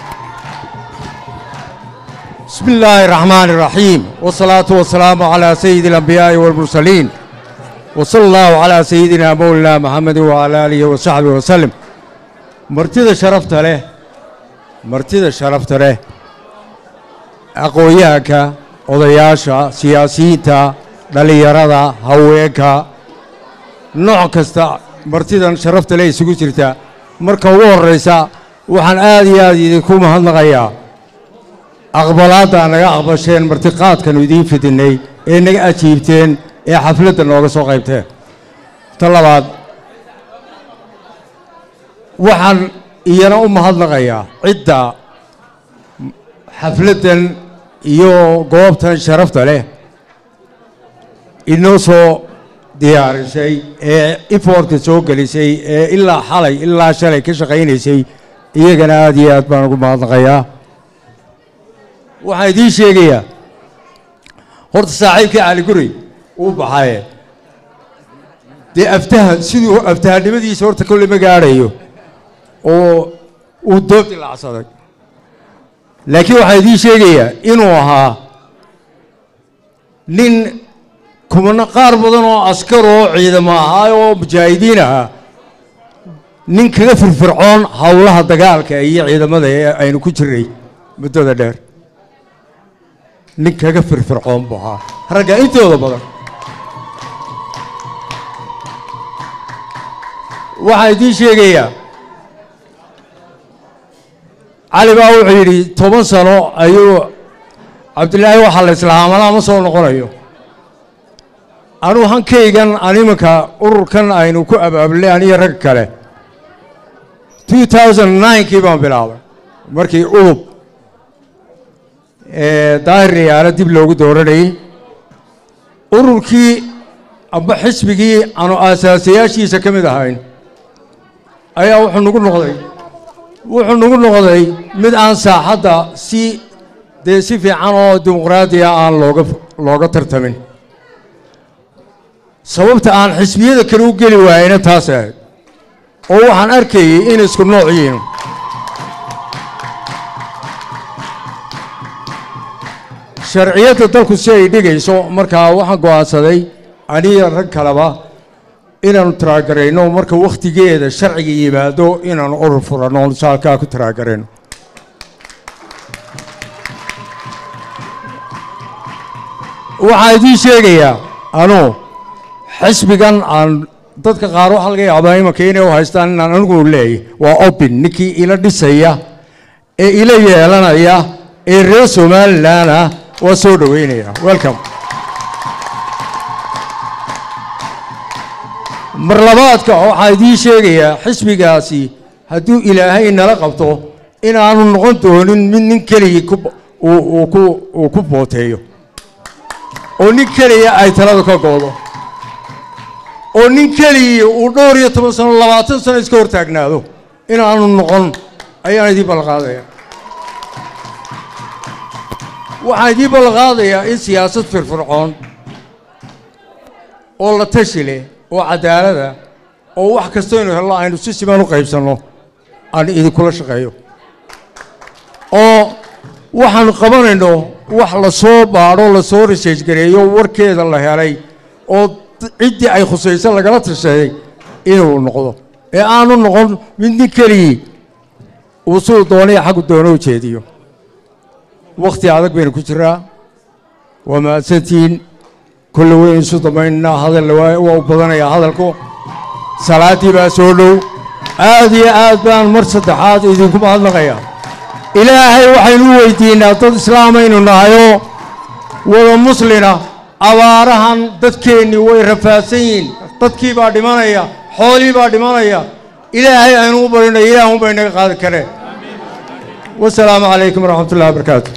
بسم الله الرحمن الرحيم والصلاة والسلام على سيد الأنبياء والمرسلين وصلى الله على سيدنا مولانا محمد وعلى آله وصحبه وسلم مرتدى شرفت له مرتدى شرفت له aqoon-yahanka odayaasha siyaasiyiinta dhallinyarada haweenka nooc kasta martidan sharafta le isugu jirta marka ugu horraysa waxaan aad iyo aad idinku mahadnaqayaa aqbalaadda naga aqbasheen martiqaadkanu idiin fidinnay ee naga ajiibteen ee xafladda nooga soo qaybteen ta labaad waxaan iyana u mahadnaqayaa cidda xafladdan iyo goobtan sharafta leh inoo soo diyaarisay ee ifoortka soo gelisay ee ilaa xalay ilaa shalay ka shaqaynaysay iyagana aad iyo aad baan ugu mahadnaqayaa waxaan idiin sheegayaa horta saaxiibkii cali guri uu baxaye dee aftaha siduu aftahanimadiisa horta kolle ma gaadhayo oo uu doob dilacsaday laakiin waxaan idiin sheegayaa inuu ahaa nin kumano qaar badan oo askar oo ciidamo ahaa oo mujaahidiin ahaa nin kaga firfircoon howlaha dagaalka iyo ciidamada ee aynu ku jirnay muddada dheer nin kaga firfircoon buu ahaa ragga intooda badan waxaan idiin sheegayaa cali baa wuxuu yidhi toban sano ayuu cabdilaahi waxaa la islaamana ma soo noqonayo anuu hankaygan animanka ururkan aynu ku abaabulnay aniyo rag kale two thousand ninekii baan bilaabay markii udub daahir riyaalo dib loogu dooranayey ururkii amba xisbigii aanu aasaasayaashiisa ka mid ahayn ayaa wuxuu nagu noqday wuxuu nagu noqday mid aan saaxadda si dee si fiican oo dimuqraadiya aan looga looga tartamin sababta aan xisbiyada kale u geli waayeyna taas ahayd oo waxaan arkayay in isku nooc yihiin sharciyadda dalku si ay dhigayso markaa waxaan go'aansaday aniga rag kaleba inaannu taraagarayno marka wakhtigeeda sharciga yimaado inaannu urur furanno oon saalkaa ku taraagarayno waxaan idiin sheegayaa anuu xisbigan aan dadka qaar waxaa laga yaabaa imanka inay u haystaan inaan anigu leeyahy waa obin ninkii ila dhisaya ee ila yeelanaya ee reer somalilan ah waa soo dhoweynaya welcome mar labaadka waxaan idiin sheegayaa xisbigaasi hadduu ilaahay nala qabto inaanu noqon doonin mid nin keligii ku uu uu ku uu ku booteeyo oo nin keliya ay talada ka goodo oo nin keligii uu dhowr iyo toban sano labaatan sano iska hortaagnaado inaanu noqon ayaan idiin ballanqaadaya waxaan idiin ballanqaadayaa in siyaasad firfircoon oo la tashi leh oo cadaalada oo wax kastaynu helno aynu si siman u qaybsanno aan idinkula shaqeeyo oo waxaanu qabanayno wax la soo baadho la soo research gareeyo warkeeda la helay oo ciddii ay khusayso lagala tashaday inuu noqdo ee aanu noqon mid nin keligii uu siduu doonaya xaggu doono u jeediyo wakhti adag baynu ku jiraa waa mahadsantihiin kolle waynu isu damaynaa hadal waa u badanayaa hadalku salaaddii baa soo dhow aad iyo aad baan mar saddexaad idinku mahadnaqayaa ilaahay waxaynu u weydiinnaa dad islaamaynu nahayoo wada muslina abaarahan dadkeennii way rafaadsan yihiin dadkii baa dhimanaya xoolii baa dhimanaya ilaahay aynu u barino ilaah unbay naga qaadi kareen wasalaamu calaykum waraxmat ullahi wabarakaatu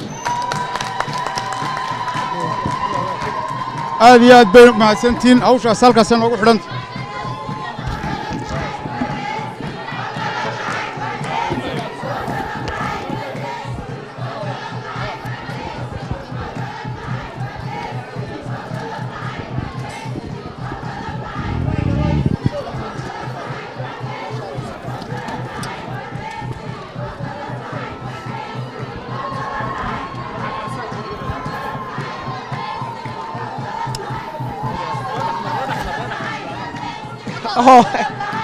aad iyo aad bay mahadsantihiin hawshaas halkaasay noogu xidhanta Oh.